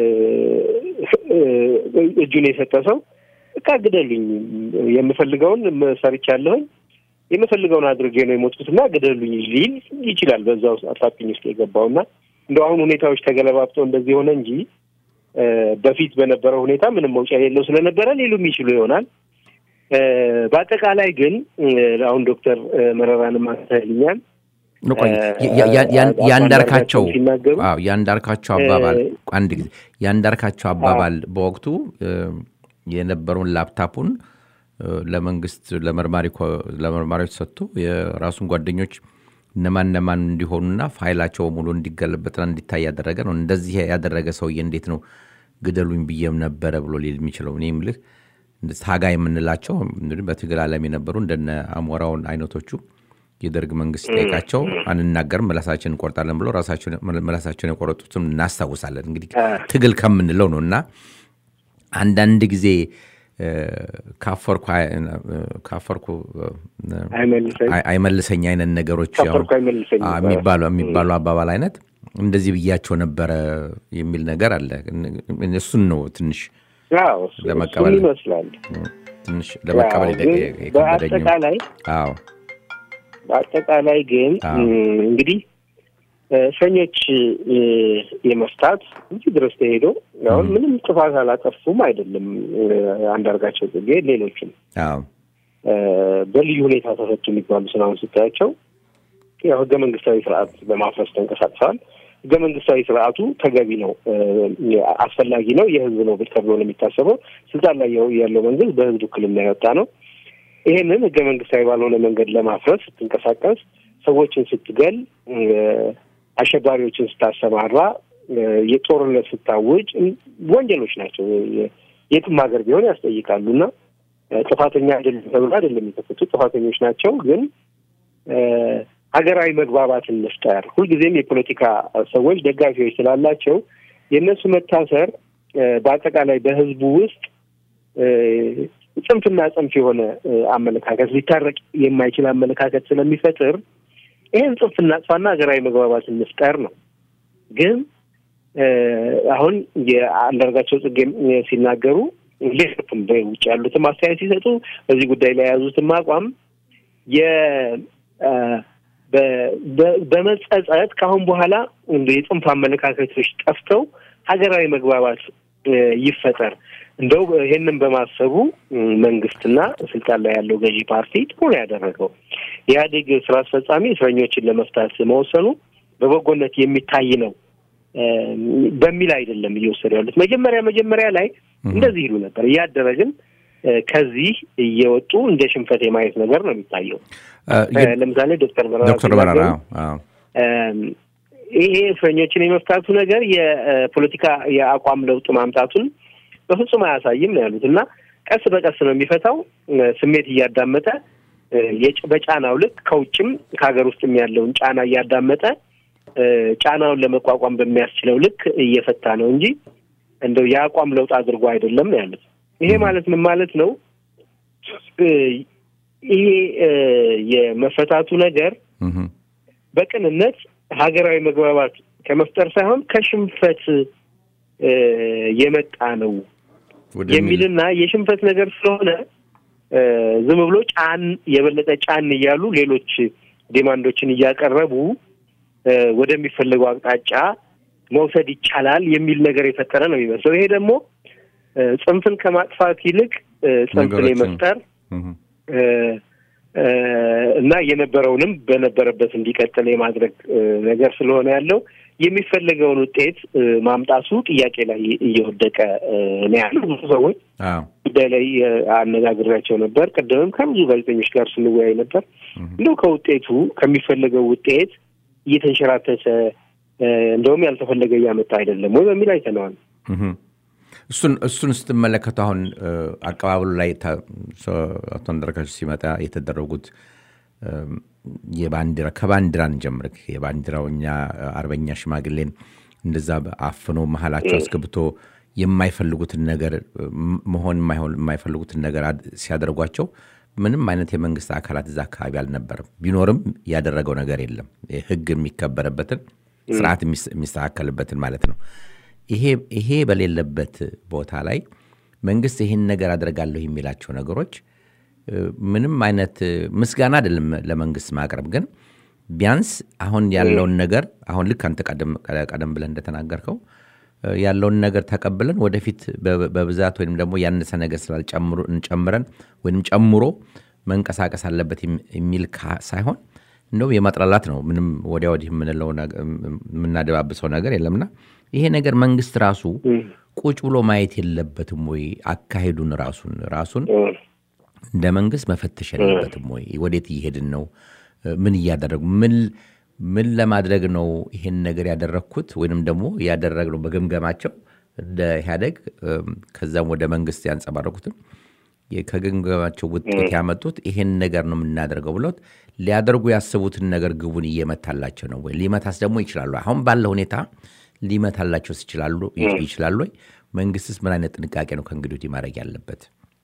[SPEAKER 2] እጁን የሰጠ ሰው በቃ ግደሉኝ፣ የምፈልገውን ሰርቻለሁኝ፣ የምፈልገውን አድርጌ ነው የሞትኩትና ግደሉኝ ሊል ይችላል። በዛ ውስጥ አጣብቂኝ ውስጥ የገባውና እንደው አሁን ሁኔታዎች ተገለባብጠው እንደዚህ ሆነ እንጂ በፊት በነበረው ሁኔታ ምንም መውጫ የሌለው ስለነበረ ሊሉም ይችሉ ይሆናል። በአጠቃላይ ግን አሁን ዶክተር መረራንም አንስተህልኛል
[SPEAKER 1] ያንዳርካቸው ያንዳርካቸው አባባል አንድ ጊዜ ያንዳርካቸው አባባል በወቅቱ የነበረውን ላፕታፑን ለመንግስት ለመርማሪዎች ሰጥቶ የራሱን ጓደኞች እነማን እነማን እንዲሆኑና ፋይላቸው ሙሉ እንዲገለበጥና እንዲታይ ያደረገ ነው። እንደዚህ ያደረገ ሰውዬ እንዴት ነው ግደሉኝ ብዬም ነበረ ብሎ ሊል የሚችለው? እኔ የምልህ ታጋ የምንላቸው በትግል ዓለም የነበሩ እንደነ አሞራውን አይነቶቹ የደርግ መንግስት ጠይቃቸው አንናገርም ምላሳችን እንቆርጣለን ብሎ ምላሳቸውን የቆረጡትም እናስታውሳለን። እንግዲህ ትግል ከምንለው ነው እና አንዳንድ ጊዜ ካፈርኩ አይመልሰኝ አይነት ነገሮች የሚባሉ አባባል አይነት እንደዚህ ብያቸው ነበረ የሚል ነገር አለ። እሱን ነው ትንሽ ለመቀበል
[SPEAKER 2] ይመስላል
[SPEAKER 1] ትንሽ ለመቀበል
[SPEAKER 2] በአጠቃላይ
[SPEAKER 1] አዎ
[SPEAKER 2] በአጠቃላይ ግን እንግዲህ እስረኞች የመፍታት እንጂ ድረስ ተሄዶ አሁን ምንም ጥፋት አላጠፉም አይደለም። አንዳርጋቸው ጽጌ፣ ሌሎችም በልዩ ሁኔታ ተፈቱ የሚባሉ ስራውን ስታያቸው ያው ህገ መንግስታዊ ስርዓት በማፍረስ ተንቀሳቅሰዋል። ህገ መንግስታዊ ስርዓቱ ተገቢ ነው፣ አስፈላጊ ነው፣ የህዝብ ነው ተብሎ ነው የሚታሰበው። ስልጣን ላይ ያለው መንግስት በህዝብ ውክልና የወጣ ነው። ይሄንን ህገ መንግስታዊ ባልሆነ መንገድ ለማፍረስ ስትንቀሳቀስ፣ ሰዎችን ስትገል፣ አሸባሪዎችን ስታሰማራ የጦርነት ስታውጅ ወንጀሎች ናቸው። የትም ሀገር ቢሆን ያስጠይቃሉ እና ጥፋተኛ አይደለም ተብሎ አይደለም የተፈቱት፣ ጥፋተኞች ናቸው። ግን ሀገራዊ መግባባትን መፍጠር ሁልጊዜም የፖለቲካ ሰዎች ደጋፊዎች ስላላቸው የእነሱ መታሰር በአጠቃላይ በህዝቡ ውስጥ ጽንፍና ጽንፍ የሆነ አመለካከት ሊታረቅ የማይችል አመለካከት ስለሚፈጥር ይህን ጽንፍ እናጥፋና ሀገራዊ መግባባትን መፍጠር ነው። ግን አሁን የአንዳርጋቸው ጽጌ ሲናገሩ ሌሎችም በውጭ ያሉትም አስተያየት ሲሰጡ በዚህ ጉዳይ ላይ የያዙትም አቋም በመጸጸት ከአሁን በኋላ የጽንፍ አመለካከቶች ጠፍተው ሀገራዊ መግባባት ይፈጠር እንደው ይሄንን በማሰቡ መንግስትና ስልጣን ላይ ያለው ገዢ ፓርቲ ጥሩ ነው ያደረገው። ኢህአዴግ ስራ አስፈጻሚ እስረኞችን ለመፍታት መወሰኑ በበጎነት የሚታይ ነው በሚል አይደለም እየወሰዱ ያሉት። መጀመሪያ መጀመሪያ ላይ እንደዚህ ይሉ ነበር። እያደረ ግን ከዚህ እየወጡ እንደ ሽንፈት የማየት ነገር ነው የሚታየው። ለምሳሌ ዶክተር በረራ
[SPEAKER 1] ዶክተር በረራ
[SPEAKER 2] ይሄ እስረኞችን የመፍታቱ ነገር የፖለቲካ የአቋም ለውጥ ማምጣቱን በፍጹም አያሳይም ነው ያሉት እና ቀስ በቀስ ነው የሚፈታው። ስሜት እያዳመጠ በጫናው ልክ ከውጭም ከሀገር ውስጥም ያለውን ጫና እያዳመጠ ጫናውን ለመቋቋም በሚያስችለው ልክ እየፈታ ነው እንጂ እንደው የአቋም ለውጥ አድርጎ አይደለም ነው ያሉት። ይሄ ማለት ምን ማለት ነው? ይሄ የመፈታቱ ነገር በቅንነት ሀገራዊ መግባባት ከመፍጠር ሳይሆን ከሽንፈት የመጣ ነው የሚልና የሽንፈት ነገር ስለሆነ ዝም ብሎ ጫን የበለጠ ጫን እያሉ ሌሎች ዲማንዶችን እያቀረቡ ወደሚፈለገው አቅጣጫ መውሰድ ይቻላል የሚል ነገር የፈጠረ ነው የሚመስለው። ይሄ ደግሞ ጽንፍን ከማጥፋት ይልቅ ጽንፍን የመፍጠር እና የነበረውንም በነበረበት እንዲቀጥል የማድረግ ነገር ስለሆነ ያለው የሚፈለገውን ውጤት ማምጣቱ ጥያቄ ላይ እየወደቀ ነው ያለው። ብዙ ሰዎች ጉዳይ ላይ አነጋግሬያቸው ነበር። ቅድምም ከብዙ ጋዜጠኞች ጋር ስንወያይ ነበር። እንደው ከውጤቱ ከሚፈለገው ውጤት እየተንሸራተተ እንደውም ያልተፈለገ እያመጣ አይደለም ወይ በሚል አይተነዋል።
[SPEAKER 1] እሱን እሱን ስትመለከቱ አሁን አቀባበሉ ላይ አቶ አንዳርጋቸው ሲመጣ የተደረጉት የባንዲራ ከባንዲራ እንጀምር። የባንዲራው እኛ አርበኛ ሽማግሌን እንደዛ አፍኖ መሀላቸው አስገብቶ የማይፈልጉትን ነገር መሆን የማይፈልጉትን ነገር ሲያደርጓቸው ምንም አይነት የመንግስት አካላት እዛ አካባቢ አልነበረም። ቢኖርም ያደረገው ነገር የለም። ህግ የሚከበረበትን ስርዓት የሚስተካከልበትን ማለት ነው። ይሄ በሌለበት ቦታ ላይ መንግስት ይህን ነገር አደርጋለሁ የሚላቸው ነገሮች ምንም አይነት ምስጋና አይደለም ለመንግስት ማቅረብ፣ ግን ቢያንስ አሁን ያለውን ነገር አሁን ልክ አንተ ቀደም ብለን እንደተናገርከው ያለውን ነገር ተቀብለን ወደፊት በብዛት ወይም ደግሞ ያነሰ ነገር ስላልጨምረን ወይም ጨምሮ መንቀሳቀስ አለበት የሚል ሳይሆን እንደውም የማጥላላት ነው። ምንም ወዲያ ወዲህ የምንለው የምናደባብሰው ነገር የለምና ይሄ ነገር መንግስት ራሱ ቁጭ ብሎ ማየት የለበትም ወይ? አካሄዱን ራሱን ራሱን እንደ መንግስት መፈተሽ የለበትም ወይ? ወዴት እየሄድን ነው? ምን እያደረጉ ምን ምን ለማድረግ ነው ይሄን ነገር ያደረግኩት ወይንም ደግሞ ያደረግነው በግምገማቸው እንደ ኢህአደግ ከዛም ወደ መንግስት ያንጸባረቁትም ከግምገማቸው ውጤት ያመጡት ይሄን ነገር ነው የምናደርገው ብሎት ሊያደርጉ ያስቡትን ነገር ግቡን እየመታላቸው ነው ወይ? ሊመታስ ደግሞ ይችላሉ? አሁን ባለው ሁኔታ ሊመታላቸው ይችላሉ ይችላሉ ወይ? መንግስትስ ምን አይነት ጥንቃቄ ነው ከእንግዲህ ወዲህ ማድረግ ያለበት?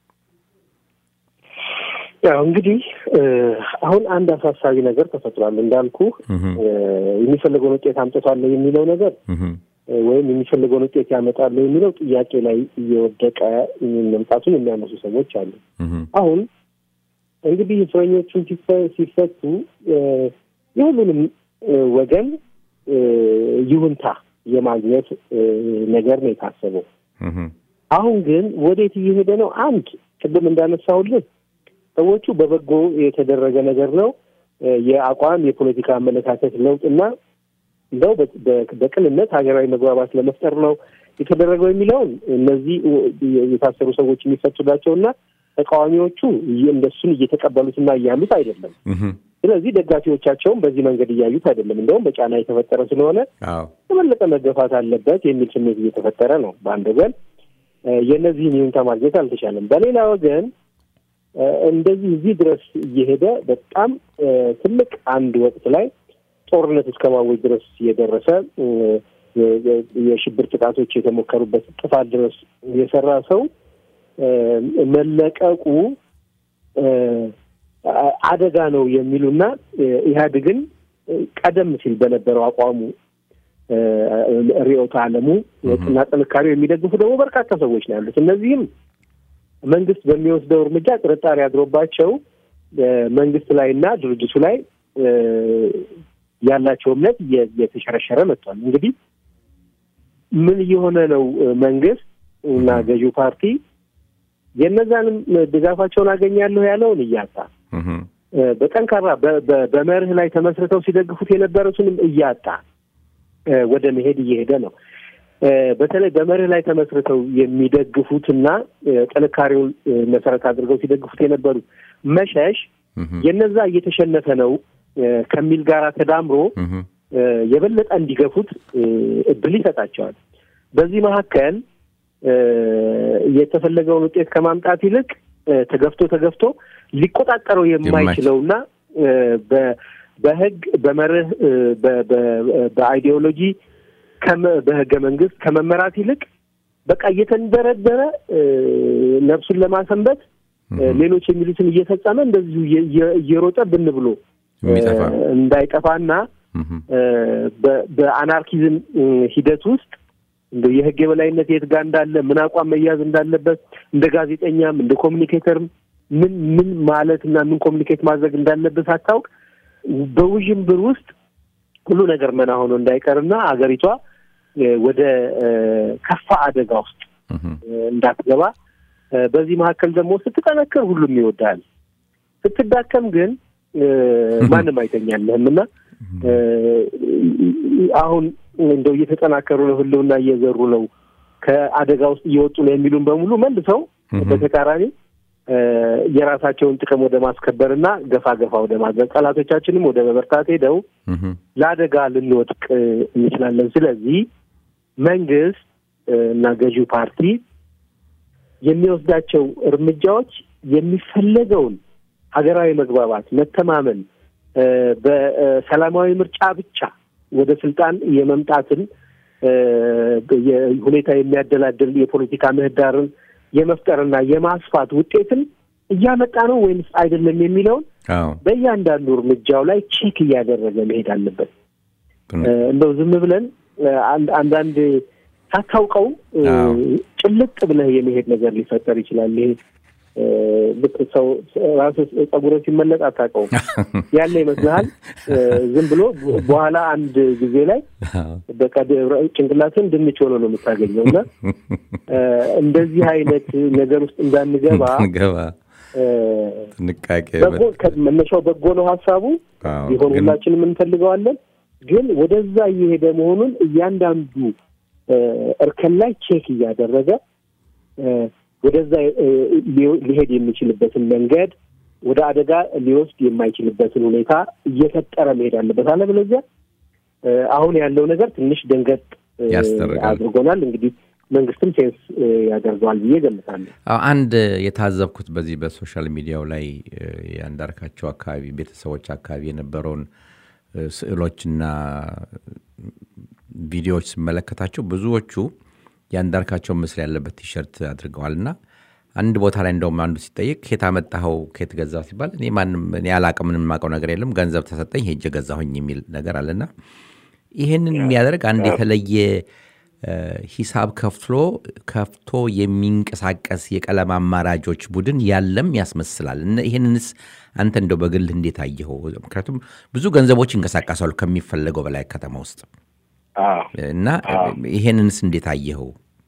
[SPEAKER 2] ያው እንግዲህ አሁን አንድ አሳሳቢ ነገር ተፈጥሯል። እንዳልኩ የሚፈልገውን ውጤት አምጥቷል የሚለው ነገር ወይም የሚፈልገውን ውጤት ያመጣሉ የሚለው ጥያቄ ላይ እየወደቀ መምጣቱን የሚያነሱ ሰዎች አሉ። አሁን እንግዲህ እስረኞቹን ሲፈቱ የሁሉንም ወገን ይሁንታ የማግኘት ነገር ነው የታሰበው። አሁን ግን ወዴት እየሄደ ነው? አንድ ቅድም እንዳነሳሁልን ሰዎቹ በበጎ የተደረገ ነገር ነው የአቋም የፖለቲካ አመለካከት ለውጥና እንደው በቅንነት ሀገራዊ መግባባት ለመፍጠር ነው የተደረገው የሚለውን እነዚህ የታሰሩ ሰዎች የሚፈቱላቸውና ተቃዋሚዎቹ እንደሱን እየተቀበሉትና እያሉት አይደለም። ስለዚህ ደጋፊዎቻቸውም በዚህ መንገድ እያዩት አይደለም። እንደውም በጫና የተፈጠረ ስለሆነ
[SPEAKER 1] አዎ
[SPEAKER 2] የበለጠ መገፋት አለበት የሚል ስሜት እየተፈጠረ ነው። በአንድ ወገን እ፣ የእነዚህን ይሁንታ ማግኘት አልተቻለም። በሌላ ወገን እ፣ እንደዚህ እዚህ ድረስ እየሄደ በጣም እ፣ ትልቅ አንድ ወቅት ላይ ጦርነት እስከ ማወጅ ድረስ የደረሰ እ፣ የ- የ- የሽብር ጥቃቶች የተሞከሩበት ጥፋት ድረስ የሰራ ሰው እ፣ መለቀቁ እ፣ አ- አደጋ ነው የሚሉና እ፣ ኢህአዴግን እ፣ ቀደም ሲል በነበረው አቋሙ እ፣ ርዕዮተ ዓለሙ እና ጥንካሬው የሚደግፉ ደግሞ በርካታ ሰዎች ነው ያሉት። እነዚህም መንግስት በሚወስደው እርምጃ ጥርጣሬ አድሮባቸው እ፣ መንግስት ላይ እና ድርጅቱ ላይ እ፣ ያላቸው እምነት እየ- እየተሸረሸረ መጥቷል። እንግዲህ ምን እየሆነ ነው? እ፣ መንግስት እና ገዢው ፓርቲ የእነዛንም ድጋፋቸውን አገኛለሁ ያለውን እያጣ
[SPEAKER 1] እህ፣
[SPEAKER 2] እ፣ በጠንካራ በ- በ- በመርህ ላይ ተመስርተው ሲደግፉት የነበሩትንም እያጣ እ፣ ወደ መሄድ እየሄደ ነው። እ፣ በተለይ በመርህ ላይ ተመስርተው የሚደግፉትና እ፣ ጥንካሬውን እ፣ መሰረት አድርገው ሲደግፉት የነበሩት መሸሽ
[SPEAKER 1] እህ፣
[SPEAKER 2] የነዛ እየተሸነፈ ነው እ፣ ከሚል ጋር ተዳምሮ
[SPEAKER 1] እህ፣
[SPEAKER 2] እ፣ የበለጠ እንዲገፉት እ፣ እድል ይሰጣቸዋል። በዚህ መካከል እ፣ የተፈለገውን ውጤት ከማምጣት ይልቅ እ፣ ተገፍቶ ተገፍቶ ሊቆጣጠረው የማይችለውና እ፣ በ- በህግ በመርህ እ፣ በ- በ- በአይዲዮሎጂ ከመ- በህገ መንግስት ከመመራት ይልቅ በቃ እየተንደረደረ እ፣ ነፍሱን ለማሰንበት እ፣ ሌሎች የሚሉትን እየፈጸመ እንደዚሁ እየ- እየ- እየሮጠ ብን ብሎ እ፣
[SPEAKER 1] የሚጠፋ
[SPEAKER 2] እንዳይጠፋና
[SPEAKER 1] እህ፣
[SPEAKER 2] እ፣ በ- በአናርኪዝም እ፣ ሂደት ውስጥ እንደ የህግ የበላይነት የት ጋር እንዳለ ምን አቋም መያዝ እንዳለበት እንደ ጋዜጠኛም እንደ ኮሚኒኬተርም ምን ምን ማለት እና ምን ኮሚኒኬት ማድረግ እንዳለበት ሳታውቅ በውዥንብር ውስጥ ሁሉ ነገር መና ሆኖ እንዳይቀርና አገሪቷ እ፣ ወደ እ፣ ከፋ አደጋ ውስጥ
[SPEAKER 1] እህ፣
[SPEAKER 2] እ፣ እንዳትገባ እ፣ በዚህ መካከል ደግሞ ስትጠነክር ሁሉም ይወዳል። ስትዳከም ግን እ፣ ማንም አይተኛልህም እና እ፣ አሁን እንደው እየተጠናከሩ ነው፣ ህልውና እየዘሩ ነው፣ ከአደጋ ውስጥ እየወጡ ነው የሚሉን በሙሉ መልሰው በተቃራኒ እ፣ የራሳቸውን ጥቅም ወደ ማስከበርና ገፋ ገፋ ወደ ማድረግ ጠላቶቻችንም ወደ መበርታት ሄደው
[SPEAKER 1] እህ፣
[SPEAKER 2] ለአደጋ ልንወድቅ እ፣ እንችላለን። ስለዚህ መንግስት እ፣ እና ገዢው ፓርቲ የሚወስዳቸው እርምጃዎች የሚፈለገውን ሀገራዊ መግባባት፣ መተማመን እ፣ በሰላማዊ ምርጫ ብቻ ወደ ስልጣን የመምጣትን እ፣ የ- ሁኔታ የሚያደላድል የፖለቲካ ምህዳርን የመፍጠርና የማስፋት ውጤትን እያመጣ ነው ወይምስ አይደለም የሚለውን
[SPEAKER 1] አዎ
[SPEAKER 2] በእያንዳንዱ እርምጃው ላይ ቼክ እያደረገ መሄድ አለበት።
[SPEAKER 1] ግን-
[SPEAKER 2] እ፣ እንደው ዝም ብለን እ፣ አንድ አንዳንድ ሳታውቀው እ፣
[SPEAKER 1] አዎ።
[SPEAKER 2] ጭልጥ ብለህ የመሄድ ነገር ሊፈጠር ይችላል። ይሄ እ፣ ልክ ሰው ራስህ ጸጉረ ሲመለጥ አታውቀውም ያለ ይመስልሃል። እ፣ ዝም ብሎ በኋላ አንድ ጊዜ ላይ
[SPEAKER 1] አዎ።
[SPEAKER 2] በቃ ጭንቅላትን ድንች ሆኖ ነው የምታገኘው እና እ፣ እንደዚህ አይነት ነገር ውስጥ እንዳንገባ
[SPEAKER 1] ገባ
[SPEAKER 2] እ፣
[SPEAKER 1] ጥንቃቄ
[SPEAKER 2] በጎ ከ- መነሻው በጎ ነው ሀሳቡ
[SPEAKER 1] አዎ፣
[SPEAKER 2] ቢሆን
[SPEAKER 1] ግን-
[SPEAKER 2] ሁላችንም እንፈልገዋለን። ግን ወደዛ እየሄደ መሆኑን እያንዳንዱ እ፣ እርከን ላይ ቼክ እያደረገ እ፣ ወደዛ እ፣ ሊ- ሊሄድ የሚችልበትን መንገድ ወደ አደጋ ሊወስድ የማይችልበትን ሁኔታ እየፈጠረ መሄድ አለበት። አለበለዚያ እ፣ አሁን ያለው ነገር ትንሽ ደንገጥ እ፣
[SPEAKER 1] ያስደርጋል።
[SPEAKER 2] አድርጎናል። እንግዲህ መንግስትም ሴንስ እ፣ ያደርገዋል ብዬ ገምታለሁ።
[SPEAKER 1] አዎ፣ አንድ የታዘብኩት በዚህ በሶሻል ሚዲያው ላይ እ፣ የአንዳርካቸው አካባቢ ቤተሰቦች አካባቢ የነበረውን እ፣ ስዕሎችና ቪዲዮዎች ስመለከታቸው ብዙዎቹ የአንዳርካቸው ምስል ያለበት ቲሸርት አድርገዋልና አንድ ቦታ ላይ እንደውም አንዱ ሲጠይቅ ኬት አመጣኸው ኬት ገዛው ሲባል እኔ ማንም እኔ አላቅም ምንም የማውቀው ነገር የለም ገንዘብ ተሰጠኝ ሄጄ ገዛሁኝ የሚል ነገር አለና ይህንን የሚያደርግ አንድ የተለየ እ፣ ሂሳብ ከፍሎ ከፍቶ የሚንቀሳቀስ የቀለም አማራጮች ቡድን ያለም ያስመስላል። እና ይህንንስ አንተ እንደው በግልህ እንዴት አየኸው? ምክንያቱም ብዙ ገንዘቦች ይንቀሳቀሳሉ ከሚፈለገው በላይ ከተማ ውስጥ እና ይሄንንስ እንዴት አየኸው?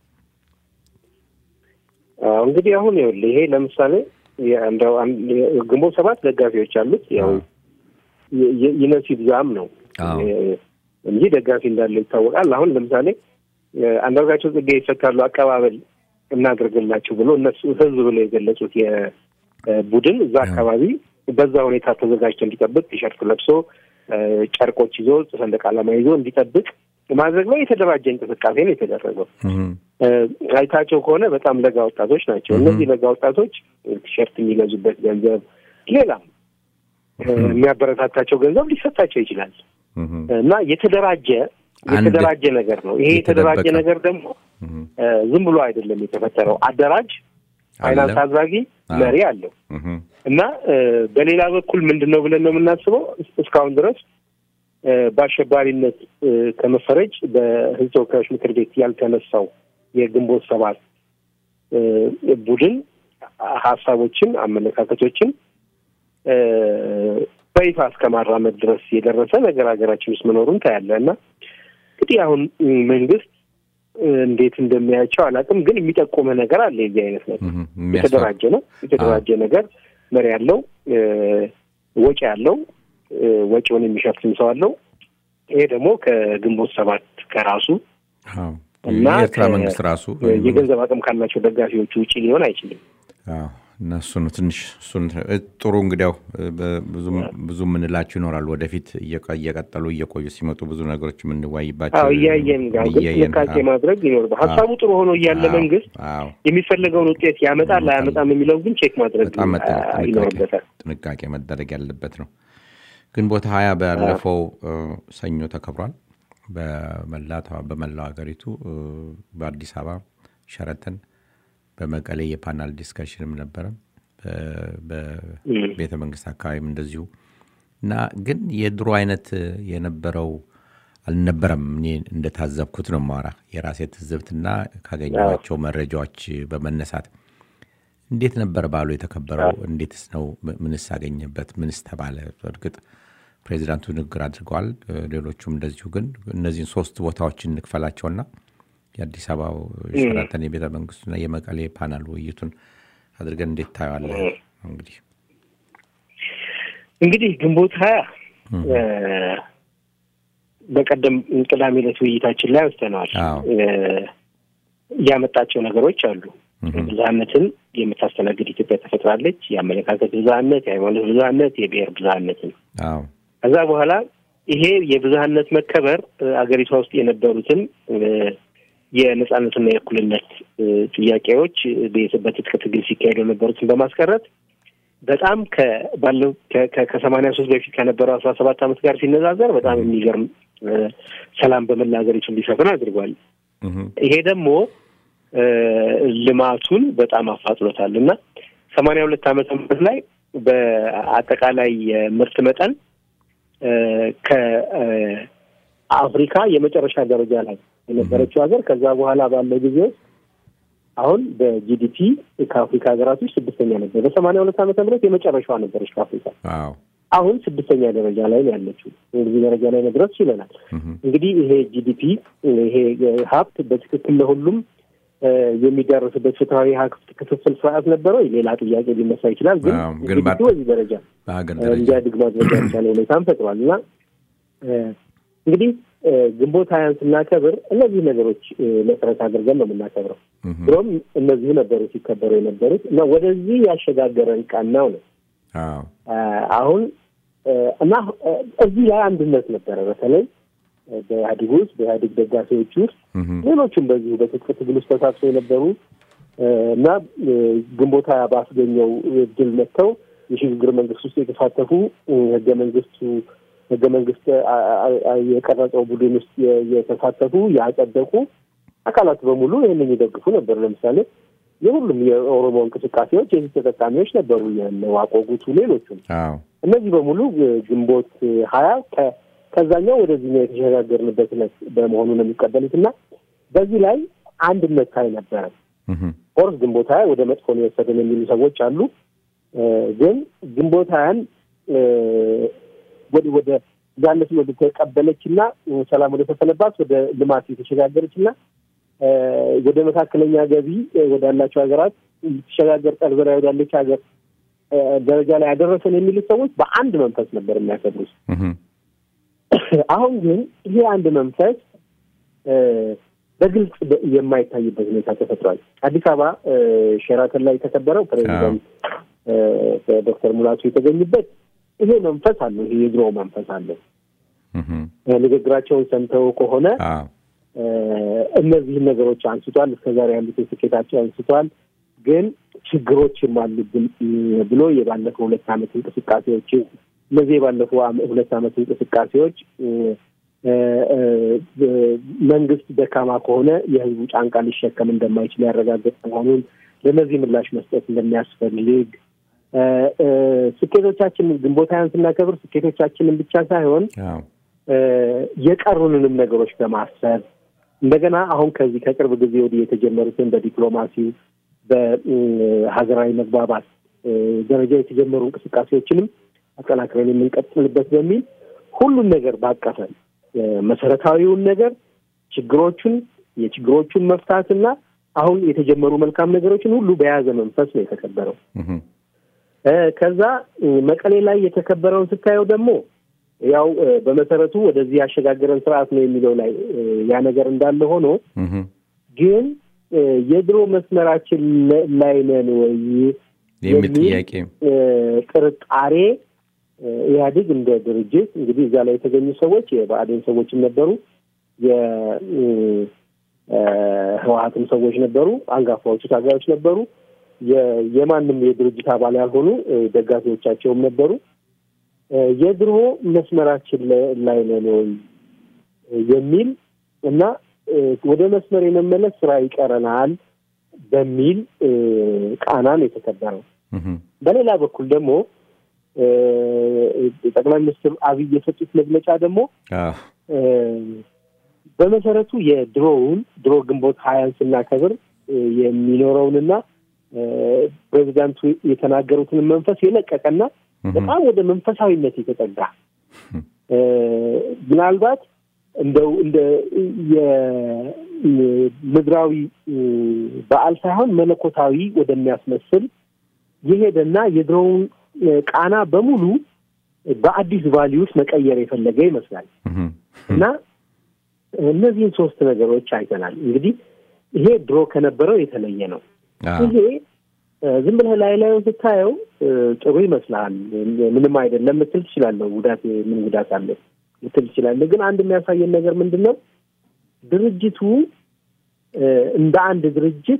[SPEAKER 2] አዎ እንግዲህ አሁን ይኸውልህ ይሄ ለምሳሌ እንደው አንድ ግንቦት ሰባት ደጋፊዎች አሉት ያው የ- የ- ይነሱ ይብዛም ነው
[SPEAKER 1] አዎ።
[SPEAKER 2] እ- እንጂ ደጋፊ እንዳለው ይታወቃል። አሁን ለምሳሌ እ፣ አንዳርጋቸው ጽጌ ይፈታሉ አቀባበል እናድርግላችሁ ብሎ እነሱ ህዝብ ብለው የገለጹት የቡድን እዛ አካባቢ በዛ ሁኔታ ተዘጋጅቶ እንዲጠብቅ ቲሸርት ለብሶ ጨርቆች ይዞ ሰንደቅ ዓላማ ይዞ እንዲጠብቅ ማድረግ ነው። የተደራጀ እንቅስቃሴ ነው የተደረገው። አይታቸው ከሆነ በጣም ለጋ ወጣቶች ናቸው። እነዚህ ለጋ ወጣቶች ቲሸርት የሚገዙበት ገንዘብ፣ ሌላም የሚያበረታታቸው ገንዘብ ሊሰጣቸው ይችላል እና የተደራጀ የተደራጀ ነገር ነው። ይሄ የተደራጀ ነገር ደግሞ ዝም ብሎ አይደለም የተፈጠረው። አደራጅ ፋይናንስ አድራጊ መሪ አለው እና በሌላ በኩል ምንድን ነው ብለን ነው የምናስበው እስካሁን ድረስ በአሸባሪነት ከመፈረጅ በሕዝብ ተወካዮች ምክር ቤት ያልተነሳው የግንቦት ሰባት ቡድን ሀሳቦችን፣ አመለካከቶችን በይፋ እስከ ማራመድ ድረስ የደረሰ ነገር ሀገራችን ውስጥ መኖሩን ታያለ እና እንግዲህ አሁን መንግስት እንዴት እንደሚያያቸው አላውቅም፣ ግን የሚጠቁመ ነገር አለ። የዚህ አይነት ነገር የተደራጀ ነው። የተደራጀ ነገር መሪ ያለው ወጪ ያለው ወጪውን የሚሸፍን ሰው አለው። ይሄ ደግሞ ከግንቦት ሰባት ከራሱ እና
[SPEAKER 1] የኤርትራ መንግስት ራሱ
[SPEAKER 2] የገንዘብ አቅም ካላቸው ደጋፊዎቹ ውጭ ሊሆን አይችልም።
[SPEAKER 1] እና እሱ ነው ትንሽ እሱን ጥሩ እንግዲያው ብዙ የምንላቸው ይኖራል። ወደፊት እየቀጠሉ እየቆዩ ሲመጡ ብዙ ነገሮች የምንዋይባቸው
[SPEAKER 2] እያየን ጋር ግን ጥንቃቄ ማድረግ ይኖርበ ሀሳቡ ጥሩ ሆኖ እያለ መንግስት የሚፈለገውን ውጤት ያመጣል አያመጣም የሚለው ግን ቼክ ማድረግ ይኖርበታል።
[SPEAKER 1] ጥንቃቄ መደረግ ያለበት ነው። ግንቦት ሀያ ባለፈው ሰኞ ተከብሯል። በመላው ሀገሪቱ በአዲስ አበባ ሸረተን በመቀሌ የፓናል ዲስከሽንም ነበረ። በቤተ መንግስት አካባቢም እንደዚሁ እና ግን የድሮ አይነት የነበረው አልነበረም። እኔ እንደታዘብኩት ነው ማራ የራሴ ትዝብትና ካገኘኋቸው መረጃዎች በመነሳት እንዴት ነበር ባሉ የተከበረው? እንዴትስ ነው? ምንስ አገኘበት? ምንስ ተባለ? እርግጥ ፕሬዚዳንቱ ንግግር አድርገዋል። ሌሎቹም እንደዚሁ። ግን እነዚህን ሶስት ቦታዎችን እንክፈላቸውና የአዲስ አበባው ሸራተን የቤተ መንግስቱና የመቀሌ ፓናል ውይይቱን አድርገን እንዴት ታየዋለህ? እንግዲህ
[SPEAKER 2] እንግዲህ ግንቦት ሀያ በቀደም ቅዳሜ ዕለት ውይይታችን ላይ ወስደነዋል። ያመጣቸው ነገሮች አሉ። ብዝሃነትን የምታስተናግድ ኢትዮጵያ ተፈጥራለች። የአመለካከት ብዝሃነት፣ የሃይማኖት ብዝሃነት፣ የብሔር ብዝሃነትን ከዛ በኋላ ይሄ የብዝሃነት መከበር አገሪቷ ውስጥ የነበሩትን የነጻነትና የእኩልነት ጥያቄዎች በትጥቅ ትግል ሲካሄዱ የነበሩትን በማስቀረት በጣም ከባለው ከሰማንያ ሶስት በፊት ከነበረው አስራ ሰባት ዓመት ጋር ሲነዛዘር በጣም የሚገርም ሰላም በመላ ሀገሪቱ እንዲሰፍን አድርጓል። ይሄ ደግሞ ልማቱን በጣም አፋጥሎታል እና ሰማንያ ሁለት ዓመተ ምህረት ላይ በአጠቃላይ የምርት መጠን ከአፍሪካ የመጨረሻ ደረጃ ላይ የነበረችው ሀገር ከዛ በኋላ ባለው ጊዜ ውስጥ አሁን በጂዲፒ ከአፍሪካ ሀገራቶች ስድስተኛ ነበር። በሰማንያ ሁለት ዓመተ ምህረት የመጨረሻዋ ነበረች ከአፍሪካ። አሁን ስድስተኛ ደረጃ ላይ ነው ያለችው። እንግዲህ ደረጃ ላይ መድረስ ችለናል። እንግዲህ ይሄ ጂዲፒ ይሄ ሀብት በትክክል ለሁሉም የሚዳረስበት ፍትሐዊ ሀብት ክፍፍል ስርዓት ነበረው ሌላ ጥያቄ ሊነሳ ይችላል። ግን ጂዲፒ በዚህ ደረጃ እንዲያድግ ማድረግ ያልቻለ ሁኔታም ፈጥሯል እና እንግዲህ ግንቦት ሀያን ስናከብር እነዚህ ነገሮች መሰረት አድርገን ነው የምናከብረው። ብሎም እነዚሁ ነበሩ ሲከበሩ የነበሩት እና ወደዚህ ያሸጋገረን ቀናው ነው አሁን እና እዚህ ላይ አንድነት ነበረ። በተለይ በኢህአዴግ ውስጥ በኢህአዴግ ደጋፊዎች ውስጥ ሌሎቹም በዚሁ በትጥቅ ትግል ውስጥ ተሳትፈው የነበሩ እና ግንቦት ሀያ ባስገኘው ድል መጥተው የሽግግር መንግስት ውስጥ የተሳተፉ ህገ መንግስቱ ህገ መንግስት የቀረጸው ቡድን ውስጥ የተሳተፉ ያጸደቁ አካላት በሙሉ ይህንን ይደግፉ ነበር። ለምሳሌ የሁሉም የኦሮሞ እንቅስቃሴዎች የዚህ ተጠቃሚዎች ነበሩ። የነዋቆ ጉቱ፣ ሌሎቹም እነዚህ በሙሉ ግንቦት ሀያ ከዛኛው ወደዚህኛው የተሸጋገርንበት ዕለት በመሆኑ ነው የሚቀበሉት እና በዚህ ላይ አንድነት ታይ ነበረ። ኦርስ ግንቦት ሀያ ወደ መጥፎ ነው የወሰደን የሚሉ ሰዎች አሉ። ግን ግንቦት ሀያን ወደ ወደ ዛነት ወደ ተቀበለች እና ሰላም ወደ ተሰነባት ወደ ልማት የተሸጋገረች እና ወደ መካከለኛ ገቢ ወዳላቸው ሀገራት ልትሸጋገር ጠርዘራ ወዳለች ሀገር ደረጃ ላይ ያደረሰን የሚሉት ሰዎች በአንድ መንፈስ ነበር የሚያከብሩት። አሁን ግን ይሄ አንድ መንፈስ በግልጽ የማይታይበት ሁኔታ ተፈጥሯል። አዲስ አበባ ሼራተን ላይ የተከበረው ፕሬዚደንት ዶክተር ሙላቱ የተገኙበት ይሄ መንፈስ አለው። ይሄ የድሮ መንፈስ አለው። ንግግራቸውን ሰምተው ከሆነ እነዚህን ነገሮች አንስቷል። እስከዛሬ ያሉት ስኬታቸው አንስቷል። ግን ችግሮችም አሉብን ብሎ የባለፈው ሁለት ዓመት እንቅስቃሴዎች እነዚህ የባለፈው ሁለት ዓመት እንቅስቃሴዎች መንግስት ደካማ ከሆነ የህዝቡ ጫንቃ ሊሸከም እንደማይችል ያረጋገጥ መሆኑን ለእነዚህ ምላሽ መስጠት እንደሚያስፈልግ ስኬቶቻችን ግንቦት ሃያን ስናከብር ስኬቶቻችንን ብቻ ሳይሆን የቀሩንንም ነገሮች በማሰብ እንደገና አሁን ከዚህ ከቅርብ ጊዜ ወዲህ የተጀመሩትን በዲፕሎማሲው በሀገራዊ መግባባት ደረጃ የተጀመሩ እንቅስቃሴዎችንም አጠናክረን የምንቀጥልበት በሚል ሁሉን ነገር ባቀፈ መሰረታዊውን ነገር ችግሮቹን የችግሮቹን መፍታትና አሁን የተጀመሩ መልካም ነገሮችን ሁሉ በያዘ መንፈስ ነው የተከበረው። ከዛ መቀሌ ላይ የተከበረውን ስታየው ደግሞ ያው በመሰረቱ ወደዚህ ያሸጋገረን ስርዓት ነው የሚለው ላይ ያ ነገር እንዳለ ሆኖ ግን የድሮ መስመራችን ላይ ነን ወይ
[SPEAKER 1] የሚል ጥያቄ
[SPEAKER 2] ጥርጣሬ ኢህአዴግ እንደ ድርጅት እንግዲህ እዛ ላይ የተገኙ ሰዎች የብአዴን ሰዎችም ነበሩ፣ የህወሀትም ሰዎች ነበሩ፣ አንጋፋዎቹ ታጋዮች ነበሩ፣ የማንም የድርጅት አባል ያልሆኑ ደጋፊዎቻቸውም ነበሩ። የድሮ መስመራችን ላይ ነን ወይ የሚል እና ወደ መስመር የመመለስ ስራ ይቀረናል በሚል ቃናን የተከበረው። በሌላ በኩል ደግሞ ጠቅላይ ሚኒስትር አብይ የሰጡት መግለጫ ደግሞ በመሰረቱ የድሮውን ድሮ ግንቦት ሀያን ስናከብር የሚኖረውንና ፕሬዚዳንቱ የተናገሩትን መንፈስ የለቀቀና በጣም ወደ መንፈሳዊነት የተጠጋ ምናልባት እንደው እንደ የምድራዊ በዓል ሳይሆን መለኮታዊ ወደሚያስመስል የሄደና የድሮውን ቃና በሙሉ በአዲስ ቫሊዩስ መቀየር የፈለገ ይመስላል እና እነዚህን ሶስት ነገሮች አይተናል። እንግዲህ ይሄ ድሮ ከነበረው የተለየ ነው። ይሄ ዝም ብለህ ላይ ላዩን ስታየው ጥሩ ይመስልሃል። ምንም አይደለም ምትል ትችላለህ። ጉዳት ምን ጉዳት አለ ምትል ትችላለህ። ግን አንድ የሚያሳየን ነገር ምንድን ነው? ድርጅቱ እንደ አንድ ድርጅት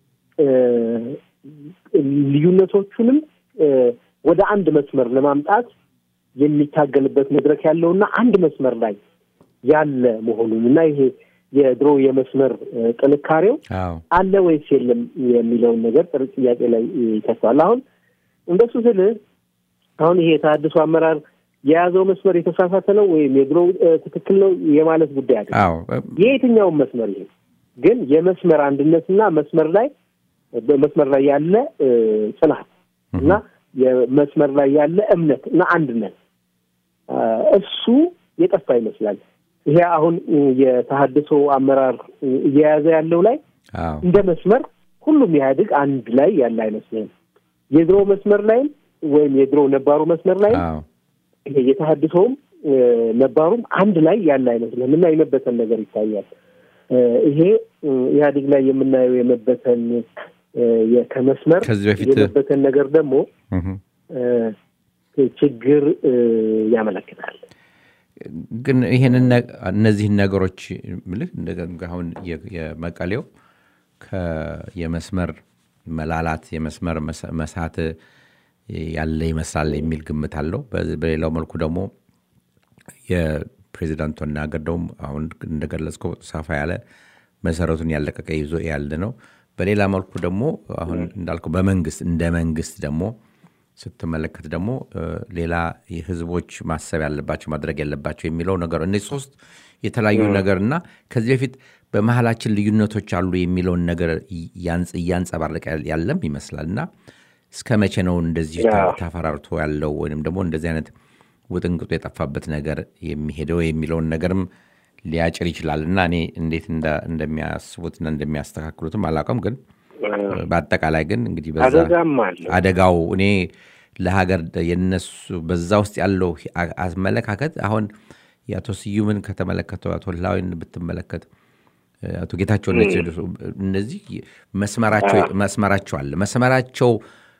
[SPEAKER 2] ልዩነቶቹንም ወደ አንድ መስመር ለማምጣት የሚታገልበት መድረክ ያለውና አንድ መስመር ላይ ያለ መሆኑን እና ይሄ የድሮ የመስመር ጥንካሬው አለ ወይስ የለም የሚለውን ነገር ጥር ጥያቄ ላይ ይከተዋል። አሁን እንደሱ ስል አሁን ይሄ የተሃድሶ አመራር የያዘው መስመር የተሳሳተ ነው ወይም የድሮ ትክክል ነው የማለት ጉዳይ አለ። የየትኛውን መስመር ይሄ ግን የመስመር አንድነትና መስመር ላይ በመስመር ላይ ያለ ጽናት እና የመስመር ላይ ያለ እምነት እና አንድነት እሱ የጠፋ ይመስላል። ይሄ አሁን የተሃድሶ አመራር እየያዘ ያለው ላይ እንደ መስመር ሁሉም ኢህአዴግ አንድ ላይ ያለ አይመስልም። የድሮ መስመር ላይም ወይም የድሮ ነባሩ መስመር ላይም ይሄ የተሃድሶውም ነባሩም አንድ ላይ ያለ አይመስልም እና የመበተን ነገር ይታያል። ይሄ ኢህአዴግ ላይ የምናየው የመበተን ከመስመር
[SPEAKER 1] ከዚህ በፊት
[SPEAKER 2] የመበተን ነገር ደግሞ ችግር ያመለክታል።
[SPEAKER 1] ግን ይህንን እነዚህን ነገሮች ምልህ አሁን የመቀሌው የመስመር መላላት የመስመር መሳት ያለ ይመስላል የሚል ግምት አለው። በሌላው መልኩ ደግሞ የፕሬዚዳንቱ አነጋገር ደግሞ አሁን እንደገለጽከው ሰፋ ያለ መሰረቱን ያለቀቀ ይዞ ያለ ነው። በሌላ መልኩ ደግሞ አሁን እንዳልከው በመንግስት እንደ መንግስት ደግሞ ስትመለከት ደግሞ ሌላ ህዝቦች ማሰብ ያለባቸው ማድረግ ያለባቸው የሚለው ነገር እነዚህ ሶስት የተለያዩ ነገር እና ከዚህ በፊት በመሀላችን ልዩነቶች አሉ የሚለውን ነገር እያንጸባረቀ ያለም ይመስላል እና እስከ መቼ ነው እንደዚህ ተፈራርቶ ያለው ወይም ደግሞ እንደዚህ አይነት ውጥንቅጡ የጠፋበት ነገር የሚሄደው የሚለውን ነገርም ሊያጭር ይችላል እና እኔ እንዴት እንደሚያስቡትና እንደሚያስተካክሉትም አላውቅም ግን በአጠቃላይ ግን እንግዲህ በዛ አደጋው እኔ ለሀገር የነሱ በዛ ውስጥ ያለው አመለካከት አሁን የአቶ ስዩምን ከተመለከተው አቶ ላዊን ብትመለከት አቶ ጌታቸው እነዚህ መስመራቸው አለ መስመራቸው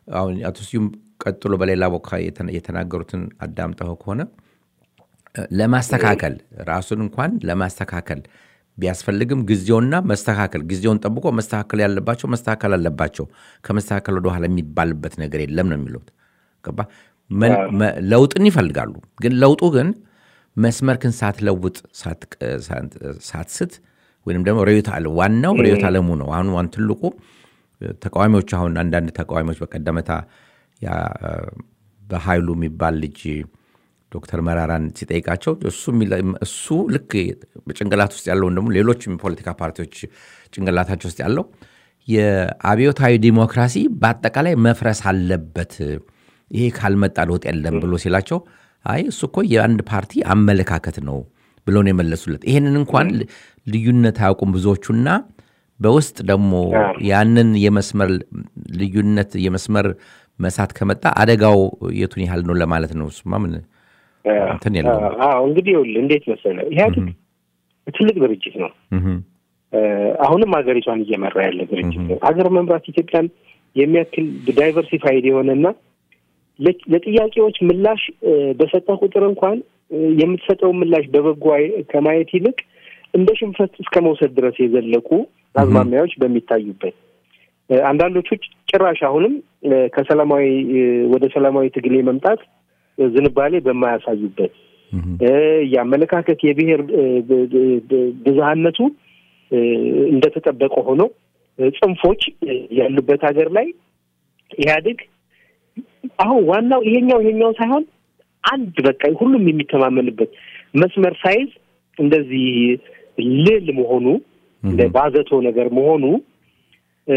[SPEAKER 1] አሁን አቶ ስዩም ቀጥሎ በሌላ ቦታ የተና- የተናገሩትን አዳምጠው ከሆነ እ፣ ለማስተካከል ራሱን እንኳን ለማስተካከል ቢያስፈልግም ጊዜውና መስተካከል ጊዜውን ጠብቆ መስተካከል ያለባቸው መስተካከል አለባቸው። ከመስተካከል ወደኋላ የሚባልበት ነገር የለም ነው የሚሉት። ገባ መ- መ- ለውጥን ይፈልጋሉ። ግን ለውጡ ግን መስመርክን ሳትለውጥ ሳት- ሳት- ሳትስት ወይም ደግሞ ርዕዮተ ዓለም ዋናው ርዕዮተ ዓለሙ ነው። አሁን ዋን ትልቁ ተቃዋሚዎች አሁን አንዳንድ ተቃዋሚዎች በቀደመታ ያ በኃይሉ የሚባል ልጅ ዶክተር መራራን ሲጠይቃቸው እሱ የሚለ- እሱ ልክ በጭንቅላት ውስጥ ያለውን ደግሞ ሌሎችም የፖለቲካ ፓርቲዎች ጭንቅላታቸው ውስጥ ያለው የአብዮታዊ ዲሞክራሲ በአጠቃላይ መፍረስ አለበት፣ ይሄ ካልመጣ ለውጥ የለም ብሎ ሲላቸው አይ እሱ እኮ የአንድ ፓርቲ አመለካከት ነው ብለው ነው የመለሱለት። ይሄንን እንኳን ል- ልዩነት አያውቁም ብዙዎቹና በውስጥ ደግሞ ያንን የመስመር ልዩነት የመስመር መሳት ከመጣ አደጋው የቱን ያህል ነው ለማለት ነው። እሱማ ምን እንትን የለውም።
[SPEAKER 2] አዎ እንግዲህ ይኸውልህ እንዴት መሰለህ ኢህአዴግ ትልቅ ድርጅት ነው።
[SPEAKER 1] እህም፣
[SPEAKER 2] እ፣ አሁንም ሀገሪቷን እየመራ ያለ ድርጅት ነው። ሀገር መምራት ኢትዮጵያን የሚያክል ዳይቨርሲፋይድ የሆነና ለ- ለጥያቄዎች ምላሽ እ፣ በሰጠ ቁጥር እንኳን እ፣ የምትሰጠውን ምላሽ በበጎ አይ- ከማየት ይልቅ እንደ ሽንፈት እስከ መውሰድ ድረስ የዘለቁ አዝማሚያዎች በሚታዩበት እ፣ አንዳንዶቹ ጭራሽ አሁንም እ፣ ከሰላማዊ እ፣ ወደ ሰላማዊ ትግል የመምጣት እ፣ ዝንባሌ በማያሳዩበት
[SPEAKER 1] እህም፣
[SPEAKER 2] እ፣ የአመለካከት የብሔር እ፣ ብ- ብ- ብ- ብዝሃነቱ እ፣ እንደተጠበቀ ሆኖ እ፣ ጽንፎች እ፣ ያሉበት ሀገር ላይ ኢህአዴግ አሁን ዋናው ይሄኛው ይሄኛው ሳይሆን አንድ በቃ ሁሉም የሚተማመንበት መስመር ሳይዝ እንደዚህ ልል መሆኑ እንደ ባዘቶ ነገር መሆኑ እ፣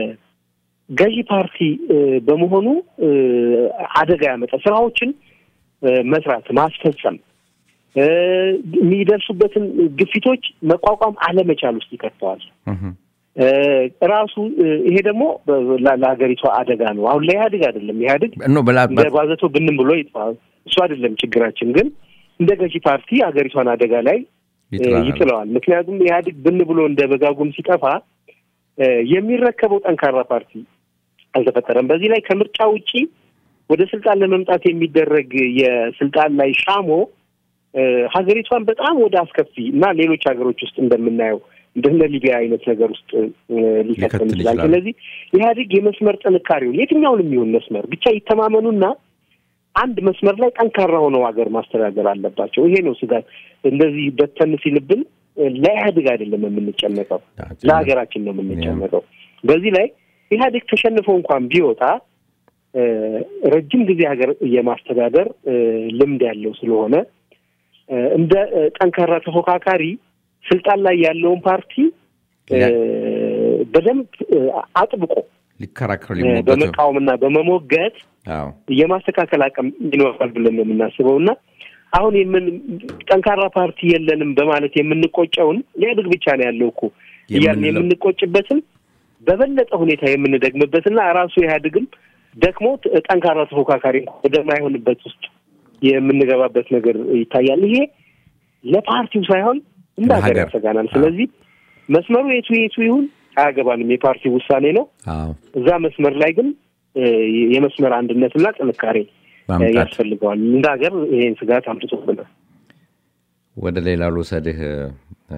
[SPEAKER 2] ገዢ ፓርቲ እ፣ በመሆኑ እ፣ አደጋ ያመጣ ስራዎችን እ፣ መስራት ማስፈጸም እ፣ የሚደርሱበትን ግፊቶች መቋቋም አለመቻል ውስጥ ይከተዋል።
[SPEAKER 1] እህም፣
[SPEAKER 2] እ፣ ራሱ እ፣ ይሄ ደግሞ በ- ለ- ለሀገሪቷ አደጋ ነው። አሁን ለኢህአዴግ አይደለም። ኢህአዴግ
[SPEAKER 1] ኖ በላ-
[SPEAKER 2] እንደ ባዘቶ ብንም ብሎ ይጥፋ፣ እሱ አይደለም ችግራችን። ግን እንደ ገዢ ፓርቲ ሀገሪቷን አደጋ ላይ እ፣
[SPEAKER 1] ይጥላል።
[SPEAKER 2] ይጥለዋል። ምክንያቱም ኢህአዴግ ብን ብሎ እንደ በጋጉም ሲጠፋ እ፣ የሚረከበው ጠንካራ ፓርቲ አልተፈጠረም። በዚህ ላይ ከምርጫ ውጪ ወደ ስልጣን ለመምጣት የሚደረግ የስልጣን ላይ ሻሞ እ፣ ሀገሪቷን በጣም ወደ አስከፊ እና ሌሎች ሀገሮች ውስጥ እንደምናየው እንደነ ሊቢያ አይነት ነገር ውስጥ እ፣ ሊከተል
[SPEAKER 1] ሊከተል
[SPEAKER 2] ይችላል።
[SPEAKER 1] ይችላል።
[SPEAKER 2] ስለዚህ ኢህአዴግ የመስመር ጥንካሬውን የትኛውንም ይሁን መስመር ብቻ ይተማመኑና አንድ መስመር ላይ ጠንካራ ሆነው ሀገር ማስተዳደር አለባቸው። ይሄ ነው ስጋት። እንደዚህ በተን ሲልብን እ፣ ለኢህአዴግ አይደለም የምንጨነቀው፣ ለሀገራችን ነው የምንጨነቀው። በዚህ ላይ ኢህአዴግ ተሸንፎ እንኳን ቢወጣ እ፣ ረጅም ጊዜ ሀገር የማስተዳደር እ፣ ልምድ ያለው ስለሆነ እ፣ እንደ እ፣ ጠንካራ ተፎካካሪ ስልጣን ላይ ያለውን ፓርቲ እ፣ በደንብ እ፣ አጥብቆ
[SPEAKER 1] ሊከራከሩ
[SPEAKER 2] እ፣
[SPEAKER 1] ሊሞገቱ
[SPEAKER 2] በመቃወምና በመሞገት
[SPEAKER 1] አዎ
[SPEAKER 2] የማስተካከል አቅም ይኖራል ብለን ነው የምናስበው እና አሁን የምን ጠንካራ ፓርቲ የለንም በማለት የምንቆጨውን ኢህአዴግ ብቻ ነው ያለው እኮ እያልን
[SPEAKER 1] የምንለው-
[SPEAKER 2] የምንቆጭበትን በበለጠ ሁኔታ የምንደግምበትና ራሱ ኢህአዴግም ደክሞ ት- ጠንካራ ተፎካካሪ እንኳን ወደማይሆንበት ውስጥ የምንገባበት ነገር ይታያል። ይሄ ለፓርቲው ሳይሆን እንደ ሀገር
[SPEAKER 1] ለሀገር።
[SPEAKER 2] ያሰጋናል። ስለዚህ መስመሩ የቱ የቱ ይሁን አያገባንም፣ የፓርቲ ውሳኔ ነው።
[SPEAKER 1] አዎ
[SPEAKER 2] እዛ መስመር ላይ ግን እ፣ የመስመር አንድነትና ጥንካሬ እ፣
[SPEAKER 1] ማምጣት
[SPEAKER 2] ያስፈልገዋል። እንደ ሀገር ይሄን ስጋት አምጥቶብናል።
[SPEAKER 1] ወደ ሌላ ልውሰድህ። እ፣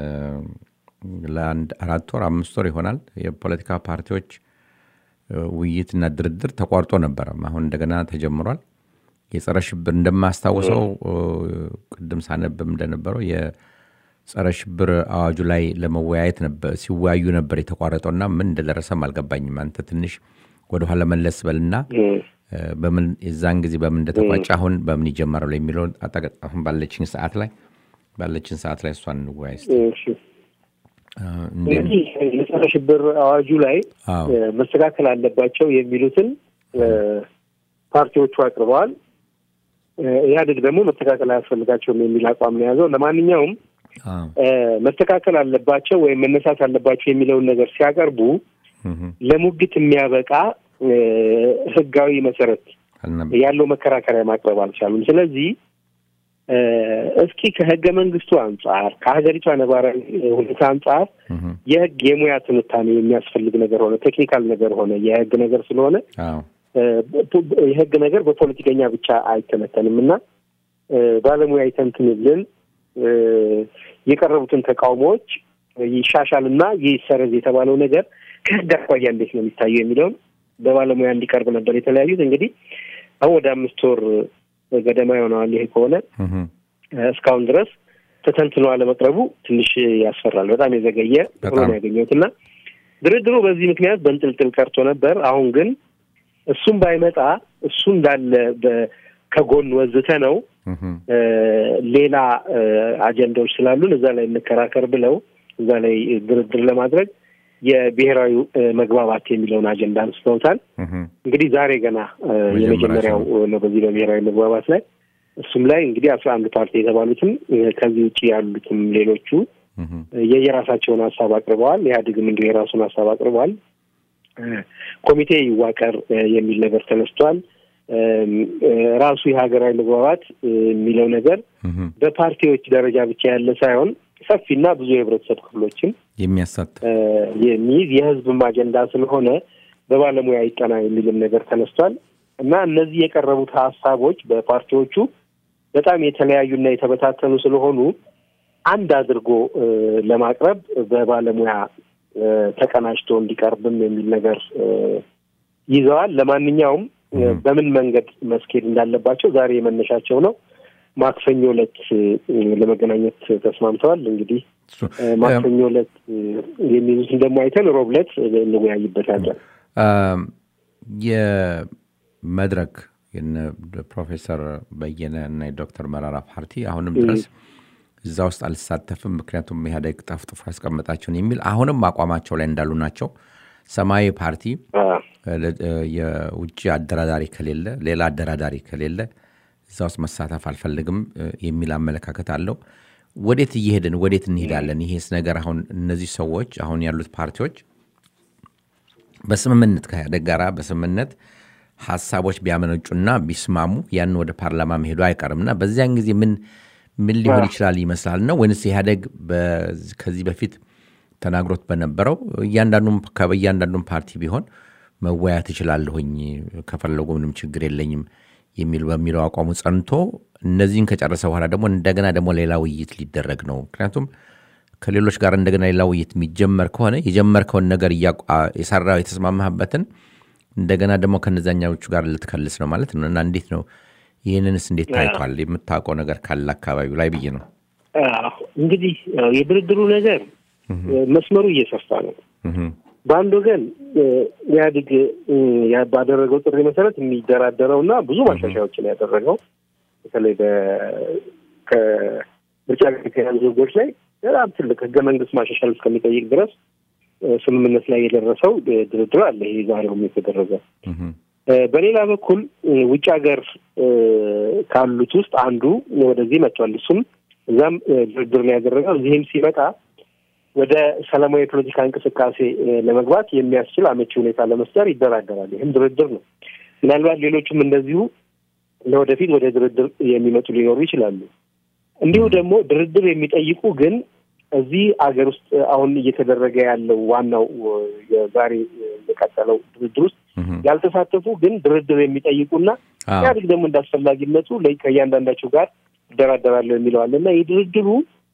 [SPEAKER 1] ለአንድ አራት ወር አምስት ወር ይሆናል የፖለቲካ ፓርቲዎች እ፣ ውይይትና ድርድር ተቋርጦ ነበረ። አሁን እንደገና ተጀምሯል። የጸረ ሽብር እንደማስታውሰው እ፣ ቅድም ሳነብም እንደነበረው የጸረ ሽብር አዋጁ ላይ ለመወያየት ነበር ሲወያዩ ነበር የተቋረጠውና ምን እንደደረሰም አልገባኝም። አንተ ትንሽ ወደኋላ መለስ በልና
[SPEAKER 2] እ፣
[SPEAKER 1] እ፣ በምን የዛን ጊዜ በምን እንደተቋጨ አሁን በምን ይጀመራል የሚለውን አጠቃ- አሁን ባለችን ሰዓት ላይ ባለችን ሰዓት ላይ እሷን እንወያይ እስቲ።
[SPEAKER 2] እሺ
[SPEAKER 1] እ፣ እንዴት
[SPEAKER 2] እንግዲህ የጸረ ሽብር አዋጁ ላይ
[SPEAKER 1] አዎ
[SPEAKER 2] እ፣ መስተካከል አለባቸው የሚሉትን እ፣ ፓርቲዎቹ አቅርበዋል። እ፣ ኢህአዴግ ደግሞ መስተካከል አያስፈልጋቸውም የሚል አቋም ነው የያዘው። ለማንኛውም
[SPEAKER 1] አዎ
[SPEAKER 2] እ፣ መስተካከል አለባቸው ወይም መነሳት አለባቸው የሚለውን ነገር ሲያቀርቡ
[SPEAKER 1] እህ፣
[SPEAKER 2] ለሙግት የሚያበቃ እ፣ ህጋዊ መሰረት
[SPEAKER 1] አልነበ-
[SPEAKER 2] ያለው መከራከሪያ ማቅረብ አልቻሉም። ስለዚህ እ፣ እስኪ ከህገ መንግስቱ አንጻር ከሀገሪቷ ነባራዊ ሁኔታ አንጻር
[SPEAKER 1] እህ፣
[SPEAKER 2] የህግ የሙያ ትንታኔ የሚያስፈልግ ነገር ሆነ ቴክኒካል ነገር ሆነ የህግ ነገር ስለሆነ
[SPEAKER 1] አዎ
[SPEAKER 2] የህግ ነገር በፖለቲከኛ ብቻ አይተነተንም እና ባለሙያ ይተንትንልን የቀረቡትን ተቃውሞዎች ይሻሻልና ይሰረዝ የተባለው ነገር ከህግ አኳያ እንዴት ነው የሚታየው የሚለውን በባለሙያ እንዲቀርብ ነበር የተለያዩት። እንግዲህ አሁን ወደ አምስት ወር ገደማ ይሆነዋል። ይሄ ከሆነ እስካሁን ድረስ ተተንትኖ አለመቅረቡ ትንሽ ያስፈራል። በጣም የዘገየ ሆኖ ነው ያገኘሁት እና ድርድሩ በዚህ ምክንያት በንጥልጥል ቀርቶ ነበር። አሁን ግን እሱም ባይመጣ እሱ እንዳለ ከጎን ወዝተ ነው ሌላ አጀንዳዎች ስላሉን እዛ ላይ እንከራከር ብለው እዛ ላይ ድርድር ለማድረግ የብሔራዊ መግባባት የሚለውን አጀንዳ አንስተውታል። እንግዲህ ዛሬ ገና የመጀመሪያው ነው በዚህ በብሔራዊ መግባባት ላይ እሱም ላይ እንግዲህ አስራ አንድ ፓርቲ የተባሉትም ከዚህ ውጭ ያሉትም ሌሎቹ የየራሳቸውን ሀሳብ አቅርበዋል። ኢህአዴግም እንዲሁ የራሱን ሀሳብ አቅርበዋል። ኮሚቴ ይዋቀር የሚል ነገር ተነስቷል። ራሱ የሀገራዊ መግባባት የሚለው ነገር በፓርቲዎች ደረጃ ብቻ ያለ ሳይሆን ሰፊና ብዙ የህብረተሰብ ክፍሎችን
[SPEAKER 1] የሚያሳትፍ
[SPEAKER 2] የሚይዝ የህዝብም አጀንዳ ስለሆነ በባለሙያ ይጠና የሚልም ነገር ተነስቷል እና እነዚህ የቀረቡት ሀሳቦች በፓርቲዎቹ በጣም የተለያዩና የተበታተኑ ስለሆኑ አንድ አድርጎ ለማቅረብ በባለሙያ ተቀናጅቶ እንዲቀርብም የሚል ነገር ይዘዋል። ለማንኛውም በምን መንገድ መስኬድ እንዳለባቸው ዛሬ የመነሻቸው ነው። ማክሰኞ ዕለት ለመገናኘት ተስማምተዋል። እንግዲህ ማክሰኞ ዕለት የሚይዙትን ደግሞ አይተን ሮብ ዕለት እንወያይበታለን።
[SPEAKER 1] የመድረክ ፕሮፌሰር በየነ እና የዶክተር መራራ ፓርቲ አሁንም ድረስ እዛ ውስጥ አልሳተፍም፣ ምክንያቱም ኢህአዴግ ጠፍጥፎ ያስቀመጣቸውን የሚል አሁንም አቋማቸው ላይ እንዳሉ ናቸው። ሰማያዊ ፓርቲ የውጭ አደራዳሪ ከሌለ ሌላ አደራዳሪ ከሌለ እዛ ውስጥ መሳተፍ አልፈልግም የሚል አመለካከት አለው። ወዴት እየሄድን ወዴት እንሄዳለን? ይሄስ ነገር አሁን እነዚህ ሰዎች አሁን ያሉት ፓርቲዎች በስምምነት ከኢህአዴግ ጋር በስምምነት ሀሳቦች ቢያመነጩና ቢስማሙ ያን ወደ ፓርላማ መሄዱ አይቀርም እና በዚያን ጊዜ ምን ምን ሊሆን ይችላል ይመስላል ነው ወይንስ ኢህአዴግ ከዚህ በፊት ተናግሮት በነበረው እያንዳንዱም ፓርቲ ቢሆን መወያየት እችላለሁኝ ከፈለጉ ምንም ችግር የለኝም የሚል በሚለው አቋሙ ጸንቶ እነዚህን ከጨረሰ በኋላ ደግሞ እንደገና ደግሞ ሌላ ውይይት ሊደረግ ነው። ምክንያቱም ከሌሎች ጋር እንደገና ሌላ ውይይት የሚጀመር ከሆነ የጀመርከውን ነገር የሰራው የተስማማህበትን እንደገና ደግሞ ከነዛኛዎቹ ጋር ልትከልስ ነው ማለት ነው እና እንዴት ነው ይህንንስ እንዴት ታይቷል? የምታውቀው ነገር ካለ አካባቢው ላይ ብዬ ነው።
[SPEAKER 2] እንግዲህ የድርድሩ ነገር መስመሩ እየሰፋ ነው። በአንድ ወገን ኢህአዴግ ባደረገው ጥሪ መሰረት የሚደራደረው እና ብዙ ማሻሻያዎችን ያደረገው በተለይ ከምርጫ ጋር የተያያዙ ህጎች ላይ በጣም ትልቅ ህገ መንግስት ማሻሻል እስከሚጠይቅ ድረስ ስምምነት ላይ የደረሰው ድርድር አለ። ይሄ ዛሬውም የተደረገ በሌላ በኩል ውጭ ሀገር ካሉት ውስጥ አንዱ ወደዚህ መጥቷል። እሱም እዛም ድርድር ነው ያደረገው። እዚህም ሲመጣ ወደ ሰላማዊ የፖለቲካ እንቅስቃሴ ለመግባት የሚያስችል አመቺ ሁኔታ ለመፍጠር ይደራደራል። ይህም ድርድር ነው። ምናልባት ሌሎቹም እንደዚሁ ለወደፊት ወደ ድርድር የሚመጡ ሊኖሩ ይችላሉ። እንዲሁ ደግሞ ድርድር የሚጠይቁ ግን እዚህ አገር ውስጥ አሁን እየተደረገ ያለው ዋናው የዛሬ የቀጠለው ድርድር ውስጥ ያልተሳተፉ ግን ድርድር የሚጠይቁና ኢህአዴግ ደግሞ እንዳስፈላጊነቱ ከእያንዳንዳቸው ጋር ይደራደራለሁ የሚለዋል እና የድርድሩ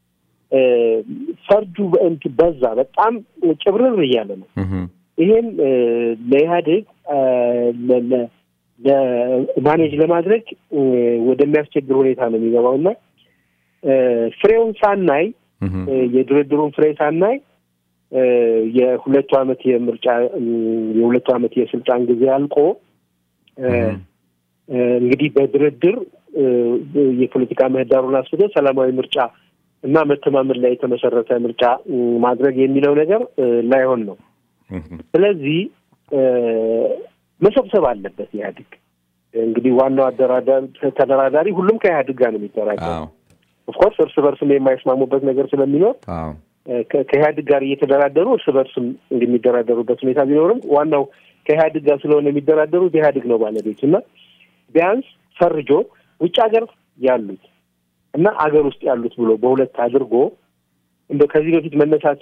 [SPEAKER 2] ፈርጁ በዛ በጣም ጭብርር እያለ ነው። ይሄም ለኢህአዴግ ማኔጅ ለማድረግ ወደሚያስቸግር ሁኔታ ነው የሚገባው እና ፍሬውን ሳናይ የድርድሩን ፍሬ ሳናይ የሁለቱ ዓመት የምርጫ የሁለቱ ዓመት የስልጣን ጊዜ አልቆ እንግዲህ በድርድር የፖለቲካ ምህዳሩን አስፍቶ ሰላማዊ ምርጫ እና መተማመን ላይ የተመሰረተ ምርጫ ማድረግ የሚለው ነገር ላይሆን ነው። ስለዚህ መሰብሰብ አለበት ኢህአዴግ። እንግዲህ ዋናው ተደራዳሪ ሁሉም ከኢህአዴግ ጋር ነው የሚደራደረው። ኦፍኮርስ እርስ በርስም የማይስማሙበት ነገር ስለሚኖር ከኢህአዴግ ጋር እየተደራደሩ እርስ በርስም እንደሚደራደሩበት ሁኔታ ቢኖርም ዋናው ከኢህአዴግ ጋር ስለሆነ የሚደራደሩት ኢህአዴግ ነው ባለቤቱ እና ቢያንስ ፈርጆ ውጭ ሀገር ያሉት እና አገር ውስጥ ያሉት ብሎ በሁለት አድርጎ እንደ ከዚህ በፊት መነሳት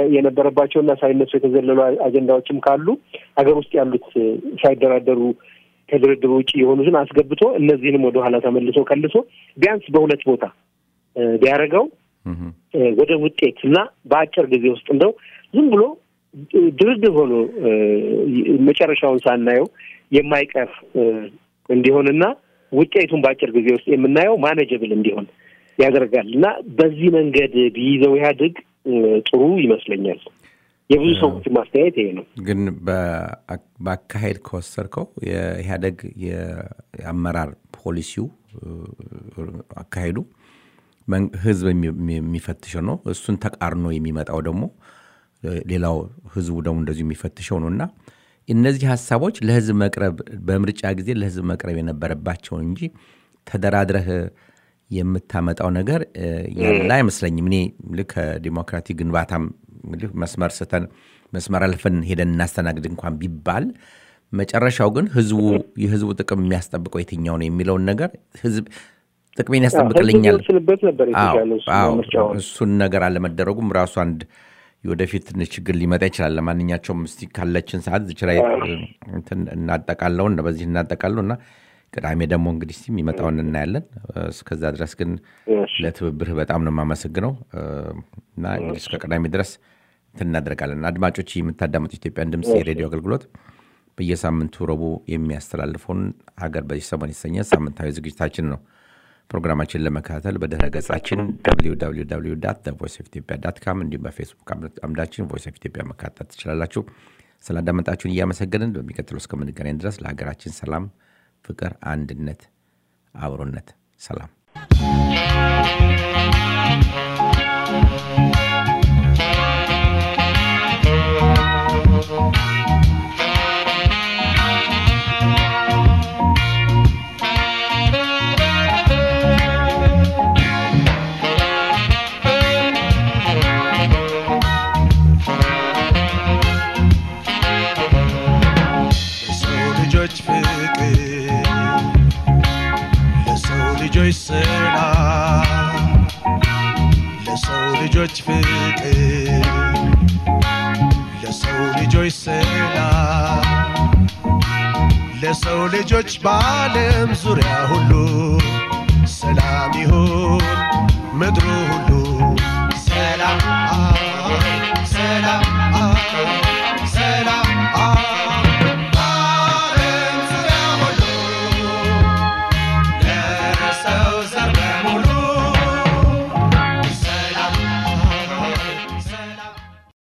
[SPEAKER 2] የነበረባቸውና ሳይነሱ የተዘለሉ አጀንዳዎችም ካሉ ሀገር ውስጥ ያሉት ሳይደራደሩ ከድርድሩ ውጭ የሆኑትን አስገብቶ እነዚህንም ወደኋላ ተመልሶ ከልሶ ቢያንስ በሁለት ቦታ ቢያደርገው ወደ ውጤት እና በአጭር ጊዜ ውስጥ እንደው ዝም ብሎ ድርድር ሆኖ መጨረሻውን ሳናየው የማይቀር እንዲሆንና ውጤቱን በአጭር ጊዜ ውስጥ የምናየው ማኔጀብል እንዲሆን ያደርጋል እና በዚህ መንገድ ቢይዘው ኢህአዴግ ጥሩ ይመስለኛል። የብዙ ሰዎች ማስተያየት ይሄ ነው።
[SPEAKER 1] ግን በአካሄድ ከወሰድከው የኢህአዴግ የአመራር ፖሊሲው አካሄዱ ህዝብ የሚፈትሸው ነው። እሱን ተቃርኖ የሚመጣው ደግሞ ሌላው ህዝቡ ደግሞ እንደዚሁ የሚፈትሸው ነው እና እነዚህ ሀሳቦች ለህዝብ መቅረብ በምርጫ ጊዜ ለህዝብ መቅረብ የነበረባቸው እንጂ ተደራድረህ የምታመጣው ነገር ያለ አይመስለኝም። እኔ ልክ ከዲሞክራቲክ ግንባታም መስመር ስተን መስመር አልፈን ሄደን እናስተናግድ እንኳን ቢባል መጨረሻው ግን ህዝቡ የህዝቡ ጥቅም የሚያስጠብቀው የትኛው ነው የሚለውን ነገር ህዝብ ጥቅሜን ያስጠብቅልኛል እሱን ነገር አለመደረጉም ራሱ አንድ የወደፊት ትንሽ ችግር ሊመጣ ይችላል። ለማንኛቸውም እስቲ ካለችን ሰዓት ዝች ላይ እናጠቃለውን በዚህ እናጠቃለው እና ቅዳሜ ደግሞ እንግዲህ እስቲ የሚመጣውን እናያለን። እስከዛ ድረስ ግን ለትብብርህ በጣም ነው የማመሰግነው እና እንግዲህ እስከ ቅዳሜ ድረስ እንትን እናደርጋለን። አድማጮች የምታዳመጡ ኢትዮጵያን ድምፅ የሬዲዮ አገልግሎት በየሳምንቱ ረቡዕ የሚያስተላልፈውን ሀገር በዚህ ሰሞን የተሰኘ ሳምንታዊ ዝግጅታችን ነው። ፕሮግራማችን ለመከታተል በድረ ገጻችን ቮይስ ኦፍ ኢትዮጵያ ዳት ካም እንዲሁም በፌስቡክ አምዳችን ቮይስ ኦፍ ኢትዮጵያ መከታተል ትችላላችሁ። ስላዳመጣችሁን እያመሰገንን በሚቀጥለው እስከምንገናኝ ድረስ ለሀገራችን ሰላም፣ ፍቅር፣ አንድነት፣ አብሮነት፣ ሰላም
[SPEAKER 4] ልጆች ፍቅር ለሰው ልጆች ሰላም ለሰው ልጆች ፍቅር ለሰው ልጆች ሰላም ለሰው ልጆች በዓለም ዙሪያ ሁሉ ሰላም ይሁን ምድሩ ሁሉ ሰላም ሰላም